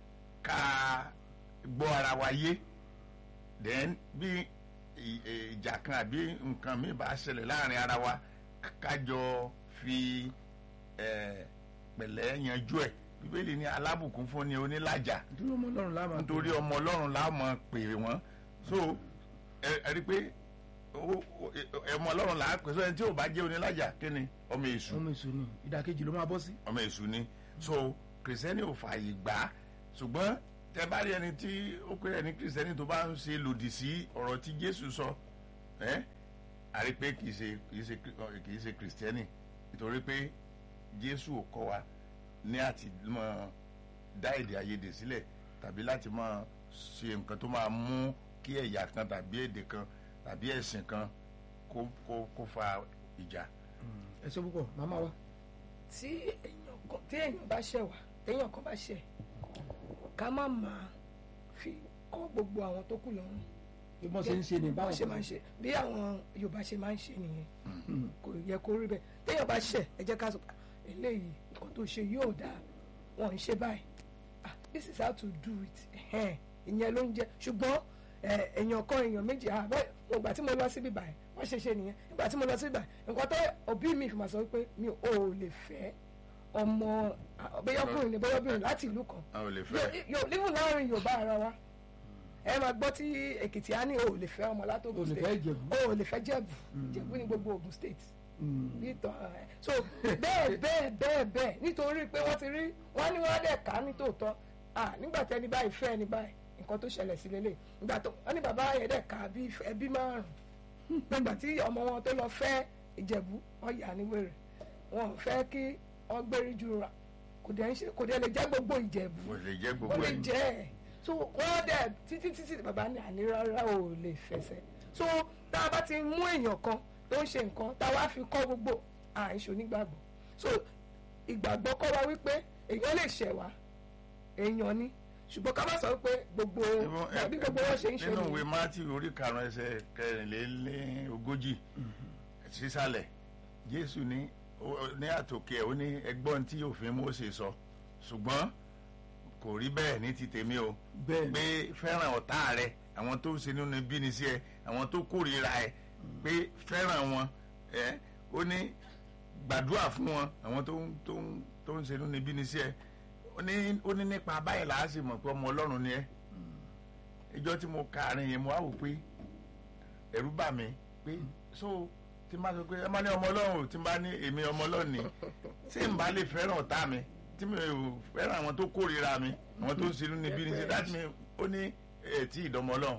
[SPEAKER 12] ká gbọ́ ara wa yé then bí ì- ì- ìjà kan àbí nǹkan míì bá ṣẹlẹ̀ láàrin ara wa kájọ fi eh, pẹ̀lẹ́ yanjú ẹ̀ bíbélì ní alábùkún fún ni onílàjà
[SPEAKER 11] nítorí ọmọ ọlọ́run láàmú.
[SPEAKER 12] nítorí ọmọ ọlọ́run la mọ̀ pè wọ́n so ẹ ẹ rí i pé ó- ó- ẹ- ọmọ ọlọ́run là á pè so ẹni tí ò bá jẹ́ onílàjà kí ni ọmọ èṣù
[SPEAKER 11] ọmọ èso ni ìdàkejì ló máa bọ́ sí.
[SPEAKER 12] ọmọ èṣù ni so kìrìsìtẹ́nì ò fààyè gbà á ṣùgbọ́n tẹ bá rí ẹni tí ó pé ẹni kìrìsìtẹ́nì tó bá ń ṣe lòdì sí ọ̀rọ̀ tí jésù sọ ẹ́ a rí i pé kì í ṣe kì í ṣe kì í ṣe kìrìsìtẹ́nì nítorí pé jésù ò kọ́ wa ní àti mọ dá èdè àìyedè sílẹ̀ tàbí láti mọ ṣe nǹkan tó máa mú kí ẹ̀yà kan tàbí èdè kan tàbí ẹ̀sìn kan kó kó kó fa ìjà.
[SPEAKER 11] ẹ ṣe púpọ̀ màmá wa.
[SPEAKER 13] tí èèyàn kan tí èèyàn bá ṣẹ̀ wá téèyàn kan bá ṣẹ̀ ká má máa fi kọ́ gbogbo àwọn tó kù lọ́rùn.
[SPEAKER 11] bí wọ́n ṣe ń ṣe ní
[SPEAKER 13] báwọn
[SPEAKER 11] báwọn
[SPEAKER 13] ṣe máa ń ṣe bí àwọn yorùbá ṣe máa ń ṣe nìyẹn kò yẹ kó rí bẹ́ẹ̀ téèyàn bá ṣẹ̀ ẹ jẹ́ ká sọ "Ah, eléyìí nǹkan tó ṣe yóò dáa wọn ń ṣe báyìí ah this is how to do it ẹ̀hẹ́n, ìyẹn ló ń jẹ́ ṣùgbọ́n ẹ, èèyàn kan èèyàn méjì ah bẹ́ẹ̀ mo gbà tí mo lọ síbí báyìí wọ́n ṣe ṣe nìyẹn nígbà tí mo lọ síbí báyìí nǹkan tó òbí mi fi máa sọ pé mi ò lè fẹ́ ọmọ bẹ́yọ́kùnrin ni bẹ́yọ́bìnrin láti ìlú kan
[SPEAKER 12] a ò lè fẹ́.
[SPEAKER 13] yóò níwò láàrin yorùbá ara wa ẹ máa gbọ́ tí èkìtì á ní o ò lè fẹ́ ọmọ látògùn
[SPEAKER 11] O lè
[SPEAKER 13] state
[SPEAKER 11] fẹ́ Ìjẹ̀bú.
[SPEAKER 13] o ò lè fẹ́ jẹ̀bù jẹ̀bù ní gbogbo Ògùn state bí ìtàn ẹ so bẹ́ẹ̀ bẹ́ẹ̀ bẹ́ẹ̀ bẹ́ẹ̀ nítorí pé wọ́n ti rí wọ́n ní wọ́n dẹ̀ ká ní tòótọ́ ah nígbà tí ẹni báyìí fẹ́ ẹni báyìí nǹkan tó ṣẹlẹ̀ sí lélẹ̀ ìgbà tó wọ́n ní bàbá yẹn dẹ̀ ká bí ẹbí márùn-ún nígbà tí ọmọ wọn tó lọ fẹ́ ìjẹ̀bú wọ́n yà ní wèrè wọn ò fẹ́ kí wọ́n gbérí ju ra kò dẹ̀ ń ṣe kò dẹ̀ lè jẹ́ gbogbo ìjẹ̀bú
[SPEAKER 12] kò lè jẹ́
[SPEAKER 13] ó
[SPEAKER 12] gbogbo
[SPEAKER 13] lè
[SPEAKER 12] ẹ̀
[SPEAKER 13] jẹ́ ẹ̀ so wọ́n dẹ̀ títí títí bàbá ní àní rárá ò lè fẹsẹ̀ so tá a bá ti mú èèyàn kan tó ń ṣe nǹkan tá a wá fi kọ́ gbogbo àìṣò nígbàgbọ́ so ìgbàgbọ́ kọ́ wa wípé èèyàn lè ṣẹ̀ wá èèyàn ni ṣùgbọ́n ká má sọ pé gbogbo bí gbogbo wọn ṣe ń ṣe
[SPEAKER 12] nínú ìwé
[SPEAKER 13] nìyẹn.
[SPEAKER 12] matthew orí karùn-ún ẹsẹ̀ kẹrìnlélógójì sísàlẹ̀ jésù ní ó- ní àtòkè ẹ̀ ó ní ẹgbọ́n tí òfin Mósè sọ ṣùgbọ́n kò rí bẹ́ẹ̀ ní ti tèmi o
[SPEAKER 11] Bẹ́ẹ̀ ni.
[SPEAKER 12] pé fẹ́ràn ọ̀tá rẹ àwọn tó ń ṣe nínú bíni sí ẹ àwọn tó kórìíra ẹ pé fẹ́ràn wọn ẹ ó ní gbàdúrà fún wọn àwọn tó ń tó ń tó ń ṣe nínú bíni sí ẹ ó ní ó ní nípa báyìí làá sì mọ̀ pé ọmọ ọlọ́run ni ẹ ìjọ tí mo ka àárín yẹn mo wá wò pé ẹ̀rù bà mí pé so tí n bá sọ pé ẹ má ní ọmọ ọlọ́run o tí n bá ní èmi ọmọ ọlọ́run ni tí n bá lè fẹ́ràn ọ̀tá mi tí mi ò fẹ́ràn àwọn tó kórìíra mi àwọn tó ń sinú níbí ni ṣe dájú mi ó ní ẹ̀ tí ìdánmọ ọlọ́run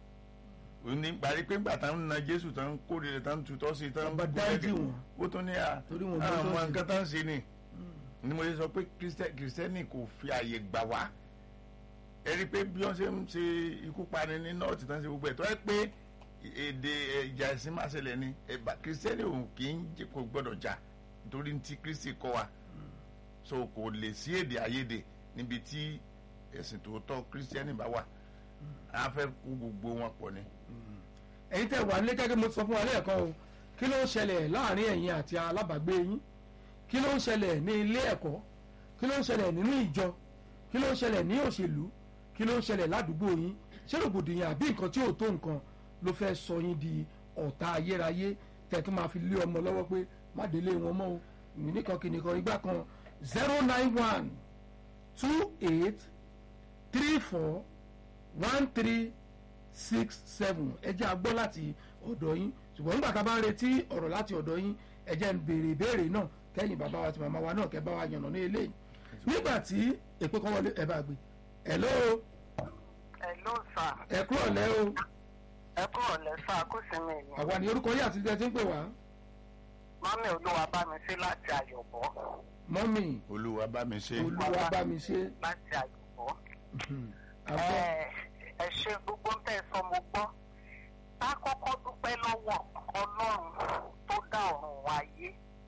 [SPEAKER 12] ó ní parí pé ńgbà tán ń na jésù tán ń kórìíra tán ń tutọ́ sí tán ń
[SPEAKER 11] Bàbá dáríjì wọn.
[SPEAKER 12] ó tún ní à
[SPEAKER 11] Torí wọn gbọ́dọ̀
[SPEAKER 12] àwọn
[SPEAKER 11] sí.
[SPEAKER 12] nǹkan tán ń ṣe ni ni mo ṣe sọ pé Kristẹ- kìrìsìtẹ́nì kò fi àyè gbà wá ẹ rí i pé bí wọ́n ṣe ń ṣe ikú pani ní nọ́ọ̀tì tán ṣe gbogbo ẹ̀ tó ẹ pé èdè ìjà ẹ̀sìn máa ṣẹlẹ̀ ni ẹ̀bà kìrìsìtẹ́nì òun kì í jẹ́ kó gbọ́dọ̀ jà nítorí tí kristi kọ́ wa so kò lè sí èdè àìyedè níbi tí ẹ̀sìn tòótọ́ kìrìsìtẹ́nì bá wà á fẹ́ kó gbogbo wọn pọ̀ ni.
[SPEAKER 11] ẹ̀yin tẹ́ wà nílé gẹ́gẹ́ mo sọ fún wa lẹ́ẹ̀kan o kí ló ń ṣẹlẹ̀ láàrin ẹ̀yin àti alábàágbé yín kí ló ń ṣẹlẹ̀ ní ilé ẹ̀kọ́ kí ló ń ṣẹlẹ̀ nínú ìjọ kí ló ń ṣẹlẹ̀ ní òṣèlú kí ló ń ṣẹlẹ̀ ládùúgbò yín ṣé rògbòdìyàn àbí nǹkan tí ò tó nǹkan ló fẹ́ sọ yín di ọ̀tá ayérayé tẹ̀ tó máa fi lé ọmọ lọ́wọ́ pé má délé wọn mọ́ o nìkan kìnìkan igbá kan zero nine one two eight three four one three six seven ẹ jẹ́ a gbọ́ láti ọ̀dọ̀ yín ṣùgbọ́n nígbà tá a bá ń retí ọ̀rọ̀ láti ọ̀dọ̀ yín ẹ jẹ́ ń béèrè ìbéèrè náà kẹ́yìn bàbá wa àti màmá wa náà kẹ́ bá wa yànnà ní eléyìí nígbà tí èpè kan wọlé ẹ bá gbé hello
[SPEAKER 14] Hello sir.
[SPEAKER 11] ẹ kúrò lẹ́ o
[SPEAKER 14] ẹ kúrò lẹ́ sá kó sí mi ni.
[SPEAKER 11] àwa ní orúkọ yìí àti ìdílé tí ń pè wá
[SPEAKER 14] mọ́mí olúwa bá mi sí láti àyọ̀bọ̀.
[SPEAKER 11] mọ́mì
[SPEAKER 12] olúwa bá mi ṣe.
[SPEAKER 11] olúwa bá mi ṣe
[SPEAKER 14] láti àyọ̀bọ̀.
[SPEAKER 11] àgbọ̀
[SPEAKER 14] ẹ ẹ ṣe gbogbo tẹ́ ẹ sọ mo gbọ́. tá a kọ́kọ́ dúpẹ́ lọ́wọ́ ọlọ́run tó dá ọ̀run wáyé.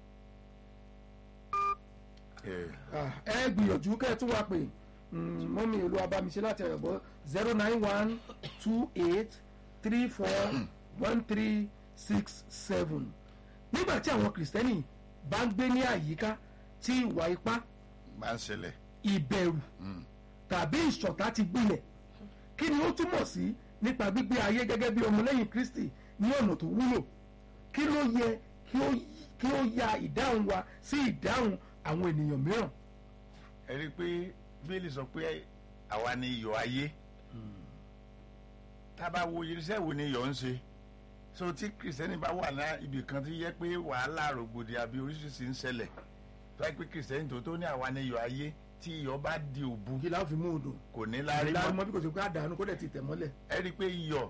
[SPEAKER 11] Ah, ẹ gbìyànjú kẹ́ ẹ tún wá pè Mm, mọ́mì olúwa bá mi ṣe láti ẹ̀rọ̀bọ̀ zero nine one two eight three four one three six seven nígbà tí àwọn kìrìsìtẹ́nì bá ń gbé ní àyíká tí ìwà ipá
[SPEAKER 12] bá ń ṣẹlẹ̀.
[SPEAKER 11] ìbẹ̀rù tàbí ìṣọ̀tá ti gbilẹ̀ kí ni ó túmọ̀ sí nípa gbígbé ayé gẹ́gẹ́ bí ọmọlẹ́yìn kristi ní ọ̀nà tó wúlò kí ló yẹ kí ó kí ó ya ìdáhùn wa sí ìdáhùn àwọn ènìyàn mìíràn.
[SPEAKER 12] ẹ rí i pé bíbélì sọ pé àwa ni iyọ̀ ayé tá a bá wo irinṣẹ́ wo ni iyọ̀ ń ṣe so tí kìrìsìtẹ́nì bá wà ní ibì kan tí yẹ pé wàhálà rògbòdì àbí oríṣiríṣi ń ṣẹlẹ̀ tó yẹ pé kìrìsìtẹ́nì tó tó ní àwa ni iyọ̀ ayé tí iyọ̀ bá di òbu
[SPEAKER 11] kí láwọn fi mú odò
[SPEAKER 12] kò ní lárí
[SPEAKER 11] láàrin
[SPEAKER 12] mọ́
[SPEAKER 11] mọ́ bí kò sí pé àdánù kó dẹ̀ ti tẹ̀ mọ́lẹ̀.
[SPEAKER 12] ẹ rí i pé iyọ̀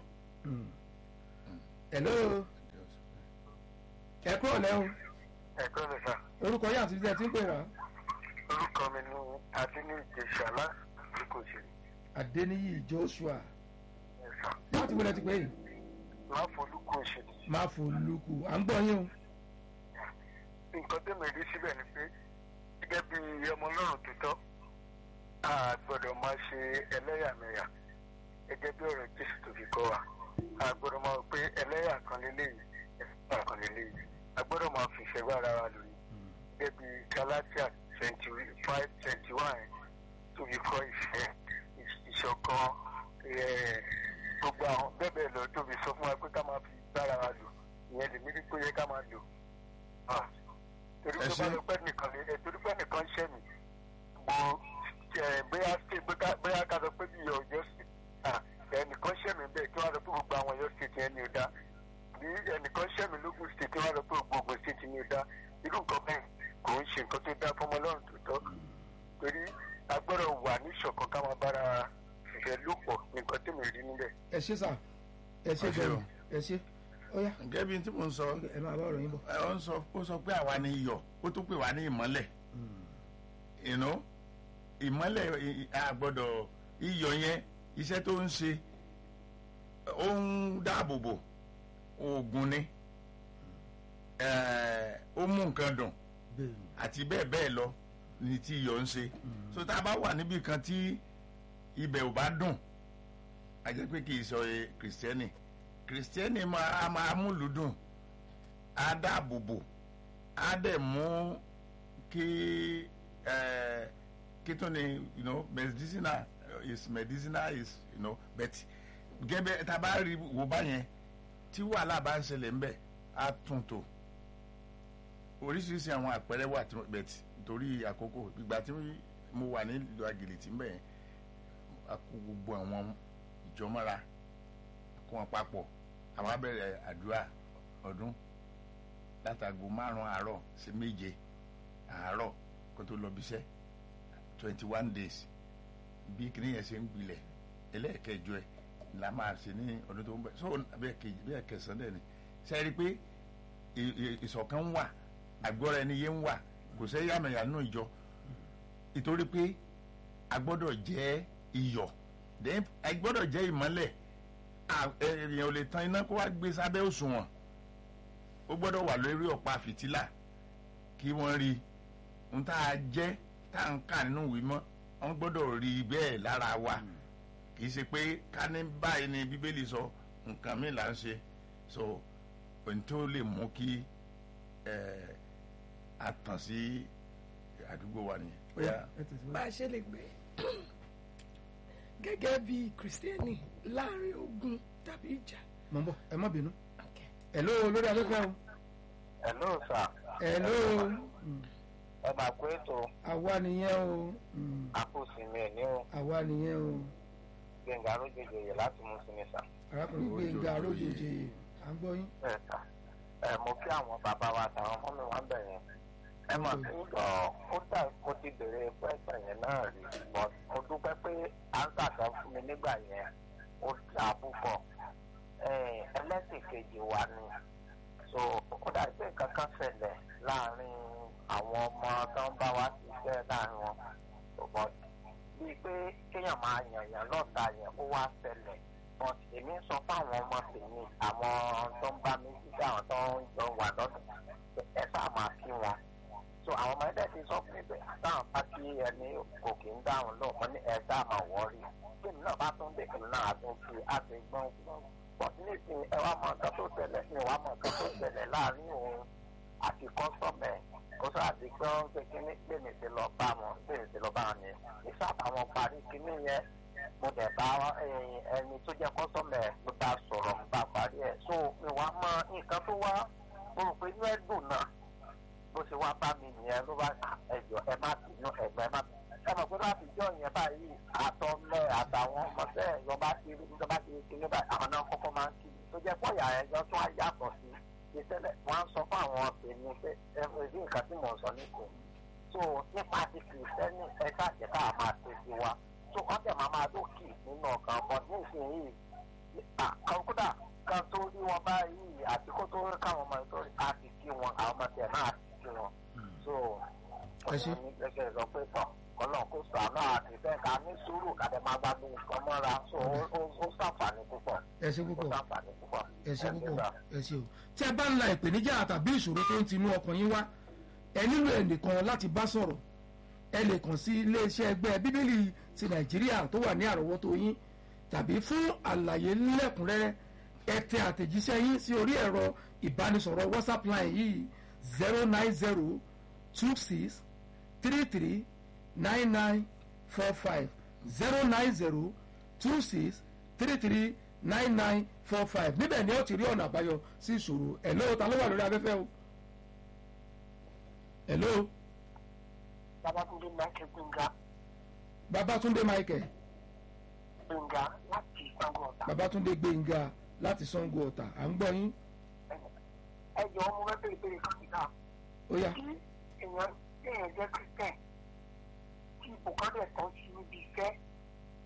[SPEAKER 11] hello ẹ kúrò lẹ́hùn
[SPEAKER 14] ẹ kúrò lẹ́ sá.
[SPEAKER 11] orúkọ yìí àti ìdílé tí ń pè wá
[SPEAKER 14] orúkọ mi ni adínní ìjẹsà láti kò ṣe.
[SPEAKER 11] adeniyi joshua láti wọlé ti pè yìí
[SPEAKER 14] máa folúkọ ṣe.
[SPEAKER 11] máa fò lukù à ń gbọ́ yín o.
[SPEAKER 14] nǹkan tó mi rí síbẹ̀ ni pé gẹ́gẹ́ bí ọmọ ọlọ́run tó tọ́ a gbọ́dọ̀ máa ṣe ẹlẹ́yàmẹ̀yà gẹ́gẹ́ bí ọ̀rọ̀ jésù tó fi kọ́ wa a gbọ́dọ̀ máa wò pé ẹlẹ́yà kan lélẹ́yìí ẹlẹ́yà kan lélẹ́yìí a gbọ́dọ̀ máa fi ìfẹ́ bá ara wa lò ní gẹ́gẹ́ bí galatia twenty five twenty one tó fi kọ́ ìfẹ́ ìṣọ̀kan eh, gbogbo àwọn bẹ́ẹ̀ bẹ́ẹ̀ lọ tó fi sọ fún wa pé ká máa fi bára wa lò ìyẹn lèmi rí pé ó yẹ ká máa lò Ah, torí
[SPEAKER 12] Ẹ
[SPEAKER 14] pé
[SPEAKER 12] ṣé.
[SPEAKER 14] bá lọ pẹ́ nìkan lé ẹ torí pé nìkan ṣẹ́ mi mo ẹ bóyá ṣe bóyá ká sọ pé bí ọjọ́ sí ẹnìkan ṣẹ́ mi bẹ́ẹ̀ kí wọ́n sọ pé gbogbo àwọn ọ̀yọ́ state yẹn ni ó dá bí ẹnìkan ṣẹ́ mi lógún state kí wọ́n sọ pé gbogbo Ògùn state ni ó dá irú nǹkan bẹ́ẹ̀ kò ń ṣe nǹkan tó dá fọmọ ọlọ́run tó tọ́ torí a gbọ́dọ̀ wà ní ìṣọ̀kan ká máa bára ìfẹ́lòpọ̀ nìkan tí mi rí níbẹ̀.
[SPEAKER 11] ẹ ṣe sà ẹ ṣe
[SPEAKER 12] Ẹ ṣé
[SPEAKER 11] gbọ́dọ̀
[SPEAKER 12] o.
[SPEAKER 11] ẹ ṣe ó yá.
[SPEAKER 12] gẹ́gẹ́ bí tí mo ń sọ
[SPEAKER 11] ẹ máa bá ọ̀rọ̀ yín bọ̀.
[SPEAKER 12] ẹ ó ń sọ ó sọ pé àwa ni iyọ̀ ó tún pè wá ní ìmọ́lẹ̀ you know ìmọ́lẹ̀ i- i- a gbọ́dọ̀ iyọ̀ yẹn iṣẹ́ tó ń ṣe ó ń dáàbò bò oògùn ni eh, ó mú nǹkan dùn àti bẹ́ẹ̀ bẹ́ẹ̀ lọ ni tí iyọ̀ ń ṣe so tá a bá wà níbi kan tí ibẹ̀ ò bá dùn a jẹ́ pé kì í sọ ẹ kìrìsìtẹ́nì kìrìsìtẹ́nì máa máa múlùú dùn á dáàbò bò á dẹ̀ mú kí ẹ kí tó ni you know medicinal is medicinal is you know but gẹ́gẹ́ tá a bá rí wò báyẹn tí wàhálà bá ń ṣẹlẹ̀ ń bẹ̀ á tún tò oríṣiríṣi àwọn àpẹẹrẹ wà tí but torí àkókò ìgbà tí mo wà nílùú àgìlìtì ń bẹ̀ yẹn a kó gbogbo àwọn ìjọmọ́ra kó wọn papọ̀ àwọn abẹ́rẹ́ àdúrà ọdún látago márùn-ún àárọ̀ sí méje àárọ̀ kó tó lọ bíṣẹ́ twenty one days bí kìnìún yẹn ṣe ń gbilẹ̀ ẹlẹ́ẹ̀kẹjọ ẹ̀ la máa ṣe ní ọdún tó ń bọ̀ so bẹ́ẹ̀ kejì bẹ́ẹ̀ kẹsàn-án dẹ̀ ni ṣe é rí i pé ì- ì- ìṣọ̀kan ń wà àgbọ́ra ẹni yé ń wà kò sẹ́ yàmẹ̀yà nínú ìjọ ìtorí pé a gbọ́dọ̀ jẹ́ iyọ̀ then a gbọ́dọ̀ jẹ́ ìmọ́lẹ̀ à- èèyàn ò lè tan iná kó wá gbé sábẹ́ òṣùwọ̀n ó gbọ́dọ̀ wà lórí ọ̀pá fìtílà kí wọ́n rí n tá a jẹ́ tá a ń kà nínú ìwé mọ́ wọ́n gbọ́dọ̀ rí i bẹ́ẹ̀ lára wa kì í ṣe pé ká ní báyìí ni bíbélì sọ nǹkan mi là ń ṣe so ohun tó lè mú kí ẹ a tàn sí àdúgbò wa nìyẹn. Bóyá-
[SPEAKER 13] bá a ṣe lè gbé gẹ́gẹ́ bí kìrìsìtẹ́nì láàrin ogun tàbí ìjà.
[SPEAKER 11] mọ̀ ń bọ̀ ẹ má bínú. hello lórí afẹ́fẹ́ o.
[SPEAKER 14] hello sir.
[SPEAKER 11] hello
[SPEAKER 14] ẹ máa kó ètò
[SPEAKER 11] àwa nìyẹn o. Mm,
[SPEAKER 14] àkósinmi ẹ̀ ní o
[SPEAKER 11] àwa nìyẹn o.
[SPEAKER 14] gbẹ̀ngà arójòjò yẹ láti mú sinmi sà.
[SPEAKER 11] arákùnrin gbẹ̀ngà arójèjì à ń gbọ́ yín.
[SPEAKER 14] ẹ sà ẹ mo kí àwọn bàbá wa àtàwọn ọmọ mi wá ń bẹ̀ yẹn. ẹ mọ̀ sí ọ̀ ó dà mo ti bèrè pẹ́sẹ̀ yẹn náà rí but mo dúpẹ́ pé áńsà kan fún mi nígbà yẹn ó dà púpọ̀. ẹ ẹlẹ́sìn kejì wa ni so ó dà pé nǹkan kan ṣẹlẹ̀ láàrin àwọn ọmọ tó ń bá wa ṣiṣẹ́ láàrin wọn but bíi pé kéèyàn máa yànyàn lọ́ta yẹn ó wá ṣẹlẹ̀ but èmi ń sọ fáwọn ọmọ tèmi àwọn tó ń bá mi ṣiṣẹ́ àwọn tó ń jọ wà lọ́dún ẹ sáà máa kí wọn so àwọn ọmọ ẹ̀dẹ̀ ti sọ fún mi pé àtàwọn bá kí ẹni kò kí ń dáhùn lóhùn mọ́ ní ẹ sáà máa wọ́ọ̀rì tèmi náà bá tún dé èmi náà á tún fi àti gbọ́n gbọ́n but nísìnyí ẹ wá mọ nǹkan tó ṣẹlẹ̀ ní ìwà mọ nǹkan tó ṣẹlẹ̀ láàrin òun àti kọ́sọ̀mẹ̀ kó sáà di pé wọ́n ń pè kíní pé mi ti lọ bá wọn pé mi ti lọ bá wọn ni ìsáàbà wọn parí kíní yẹn mo dẹ̀ bá ẹyin ẹni tó jẹ́ kọ́sọ̀mẹ̀ ló bá sọ̀rọ̀ mo bá parí ẹ̀ so mi wá mọ nǹkan tó wá mo rò pé inú ẹ̀ dùn náà bó ṣe wá bá mi nìyẹn ló bá ẹjọ ẹ má bínú ẹgbẹ má bínú ẹ mọ̀ pé láti jọ yẹn báyìí àtọ́mẹ́ àtàwọn ọmọdé ìjọba ti rí ìjọba ti rí kíní báyìí àwọn náà kọ́kọ́ máa ń kí mi tó jẹ́ pọ̀yà ẹjọ́ tó wá yàtọ̀ sí ìṣẹ̀lẹ̀ wọ́n á sọ fún àwọn tèmi pé ẹ fẹ́ sí nǹkan tí mò ń sọ nísìn so nípa ti kìrìsìtẹ́nì ẹ káàjẹ́ káà máa ṣe sí wa so wọ́n tẹ̀ máa máa lókì nínú ọkàn bọ̀ nísìnyí kódà kan tó rí wọn báyìí àti kó tó rí káwọn ọmọ ìtọ́rí àti kí wọn àwọn ọmọ tẹ̀ náà àti kí wọn so
[SPEAKER 11] Ẹ ṣé.
[SPEAKER 14] ọ̀sán ní gẹ́gẹ́ sọ pé tọ̀ ọlọ́run kò sọ àná àti bẹ́ẹ̀ ká ní sùúrù kàdé máa bá gbé nǹkan mọ́ra so ó- ó ó ṣàǹfààní púpọ̀
[SPEAKER 11] ẹ ṣe
[SPEAKER 14] ó
[SPEAKER 11] púpọ̀
[SPEAKER 14] ṣàǹfààní púpọ̀
[SPEAKER 11] ẹ ṣe púpọ̀
[SPEAKER 14] sà.
[SPEAKER 11] ẹ ṣe o. tí ẹ bá ń la ìpèníjà tàbí ìṣòro tó ń tinú ọkàn yín wá ẹ nílò ẹnìkan láti bá sọ̀rọ̀ ẹ lè kàn sí iléeṣẹ́ ẹgbẹ́ bíbélì ti nàìjíríà tó wà ní àrọ́wọ́tó yín tàbí fún àlàyé lẹ́kùnrẹ́rẹ́ ẹ tẹ àtẹ̀jíṣẹ́ yín sí orí ẹ̀rọ ìbánisọ̀rọ̀ whatsapp line yìí zero nine zero two six three three nine nine four five zero nine zero two six three three nine nine four five níbẹ̀ ni ó ti rí ọ̀nà àbáyọ sí ìṣòro ẹ̀ lóò ta ló wà lórí afẹ́fẹ́ o. hello
[SPEAKER 14] babatunde michael gbẹngà
[SPEAKER 11] babatunde michael
[SPEAKER 14] gbẹngà láti sango ọ̀tà
[SPEAKER 11] babatunde gbẹ̀ngà láti sango ọ̀tà à ń gbọ́ yín
[SPEAKER 14] ẹ jọ ọmọ rẹ bèrè bèrè kan nígbà
[SPEAKER 11] ó yá
[SPEAKER 14] tí èèyàn èèyàn jẹ́ christian tí ipò kan dẹ̀ tán sí níbi iṣẹ́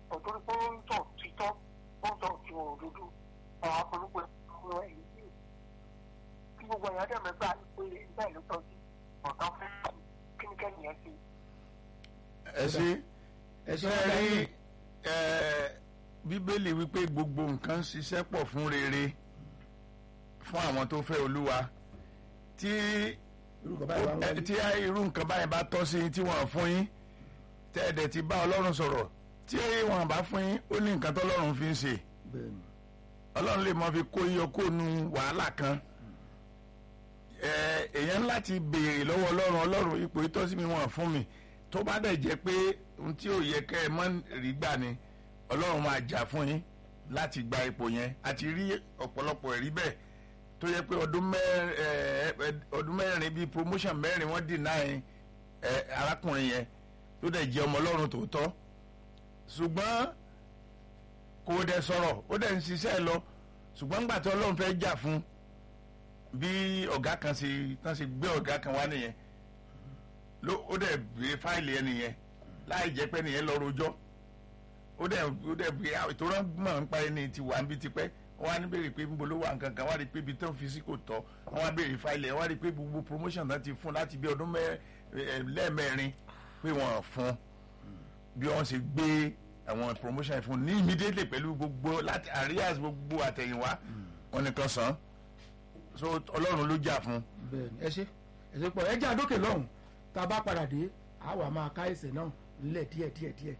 [SPEAKER 14] òtórí pé ó ń tọ̀ títọ́ ó ń tọ̀ tí ò dúdú àwọn akọlùpọ̀ ẹ̀rọ ẹ̀yìn yìí kí gbogbo èèyàn dẹ̀ mẹ́gbà pé bẹ́ẹ̀ ló tọ́jú ọ̀tá fún kíníkẹ́ni yẹn sí.
[SPEAKER 12] ẹ ṣe ẹ ṣe rí ẹ bíbélì wípé gbogbo nǹkan ń ṣiṣẹ́ pọ̀ fún rere fún àwọn tó fẹ́ olúwa tí ẹ, tí irú nǹkan báyìí bá tọ́ sí yín tí wọ́n fún yín tẹ́ ẹ dẹ̀ ti bá ọlọ́run sọ̀rọ̀ tí wọ́n bá fún yín ó ní nǹkan tọ́lọ́run fi ń ṣe ọlọ́run lè mọ fi kó yíyọ kó nu wàhálà kan ẹ, èèyàn láti béèrè lọ́wọ́ ọlọ́run ọlọ́run ipò ìtọ́sí mi wọ́n fún mi tó bá dẹ̀ jẹ́ pé ohun tí ò yẹ kẹ́ ẹ mọ́ rí gbà ni ọlọ́run máa jà fún yín láti gba ipò yẹn àti rí ọ̀pọ̀lọpọ̀ ẹ̀rí bẹ́ẹ̀ tó yẹ pé ọdún mẹ́rin ẹ, ẹ, ọdún mẹ́rin bíi promotion mẹ́rin wọ́n deny ẹ, arákùnrin yẹn tó dẹ̀ jẹ́ ọmọ ọlọ́run tòótọ́ ṣùgbọ́n kò dẹ̀ sọ̀rọ̀ ó dẹ̀ ń ṣiṣẹ́ lọ ṣùgbọ́n nígbà tí ọlọ́run fẹ́ jà fún bí ọ̀gá kan ṣe tán ṣe gbé ọ̀gá kan wá nìyẹn ló ó dẹ̀ gbé fáìlì ẹni yẹn láì jẹ́ pé nìyẹn lọ rojọ́ ó dẹ̀ ó dẹ̀ gbé ìtura mọ̀ ń pa ẹni tí wà ń bí tipẹ́ wọ́n á ní béèrè pé níbo ló wà nǹkan kan wọ́n á rí i pé ibi tó ń fi sí kò tọ́ wọ́n á béèrè fáìlì ẹ̀ wọ́n á rí i pé gbogbo promotion náà ti fún láti bí ọdún mẹ́- ẹ, lẹ́ẹ̀mẹ́rin pé wọ́n fún bí wọ́n ṣe gbé àwọn promotion yẹn fún ní immediately pẹ̀lú gbogbo láti àríyàs gbogbo àtẹ̀yìnwá wọn nìkan sàn so ọlọ́run ló jà fún.
[SPEAKER 11] bẹ́ẹ̀ni ẹ ṣe ẹ ṣe pọ̀ ẹ jẹ́ àdókè lọ́hùn tá a bá padà dé a wà máa ká ẹsẹ̀ náà nílẹ̀ díẹ̀ díẹ̀ díẹ̀.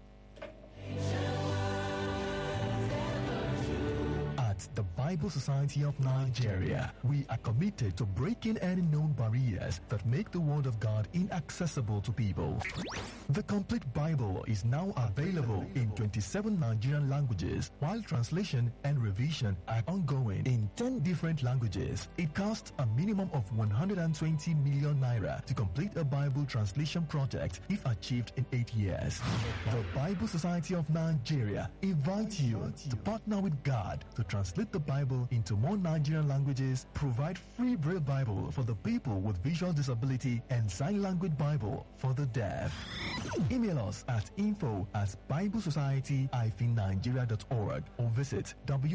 [SPEAKER 1] At the Bible Society of Nigeria, we are committed to breaking any known barriers that make the Word of God inaccessible to people. The complete Bible is now available in 27 Nigerian languages, while translation and revision are ongoing in 10 different languages. It costs a minimum of 120 million naira to complete a Bible translation project if achieved in 8 years. The Bible Society of Nigeria invites you to partner with God to translate the Bible into more Nigerian languages, provide free Braille Bible for the people with visual disability, and sign language Bible for the deaf. Email us at info at biblesociety-nigeria.org or visit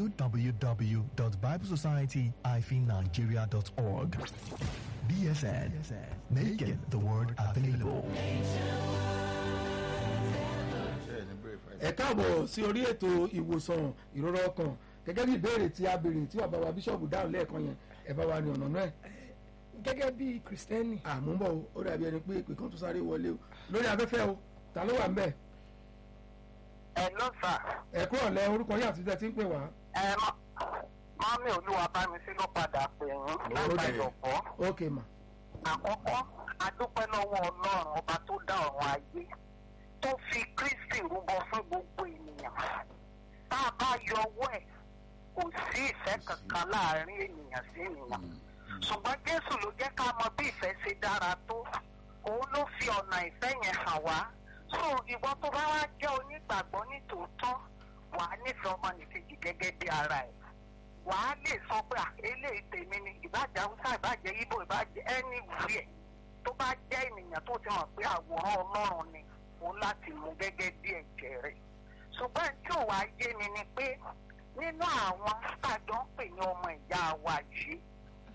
[SPEAKER 1] www.biblesociety-nigeria.org. BSN, making the word available.
[SPEAKER 11] ẹ káàbọ̀ sí orí ètò ìwòsàn ìrora ọkàn gẹ́gẹ́ bí ìbéèrè tí a béèrè tí bàbá wa bíṣọ̀bù dáhùn lẹ́ẹ̀kan yẹn ẹ bá wa ní ọ̀nà náà.
[SPEAKER 13] gẹ́gẹ́ bí kìrìsìtẹ́nì.
[SPEAKER 11] àmúbọ̀ o ó dàbí ẹni pé ìpè kan tó sáré wọlé o lórí afẹ́fẹ́ o ta ló wà ń bẹ̀.
[SPEAKER 14] ẹ ló fà.
[SPEAKER 11] ẹ kúrò lẹ orúkọ yín àti tẹ tí ń pè wá.
[SPEAKER 14] ẹ mọ mọ́mí olúwa bá mi sí ló padà pè yín látàyọ̀bọ̀.
[SPEAKER 11] ok ma.
[SPEAKER 14] àkọ́kọ́ adúpẹ́ lọ́wọ́ ọlọ́run ọba tó dá ọ̀run ayé tó fi kristi rúbọ fún gbogbo ènìyàn tá a bá yọ ọwọ́ ẹ̀ kò sí ìfẹ́ kankan láàrin ènìyàn sí ènìyàn ṣùgbọ́n jésù ló jẹ́ ká mọ bí ìfẹ́ ṣe dára tó òun ló fi ọ̀nà ìfẹ́ yẹn hàn wá so ìwọ tó bá wá jẹ́ onígbàgbọ́ ní tòótọ́ wà á nífẹ̀ẹ́ ọmọnìkejì gẹ́gẹ́ bí ara ẹ̀ wà á lè sọ pé à eléyìí tèmi ni ìbàjẹ́ haúsá ìbàjẹ́ ibo ìbàjẹ́ ẹni wúyẹ̀ tó bá jẹ́ ènìyàn tó ti mọ̀ pé àwòrán ọlọ́run ni òun láti mú gẹ́gẹ́ bí ẹ̀jẹ̀ rẹ̀ ṣùgbọ́n tí ò wá yé mi ni pé nínú àwọn tàjọ ń pè ní ọmọ ìyá wa yìí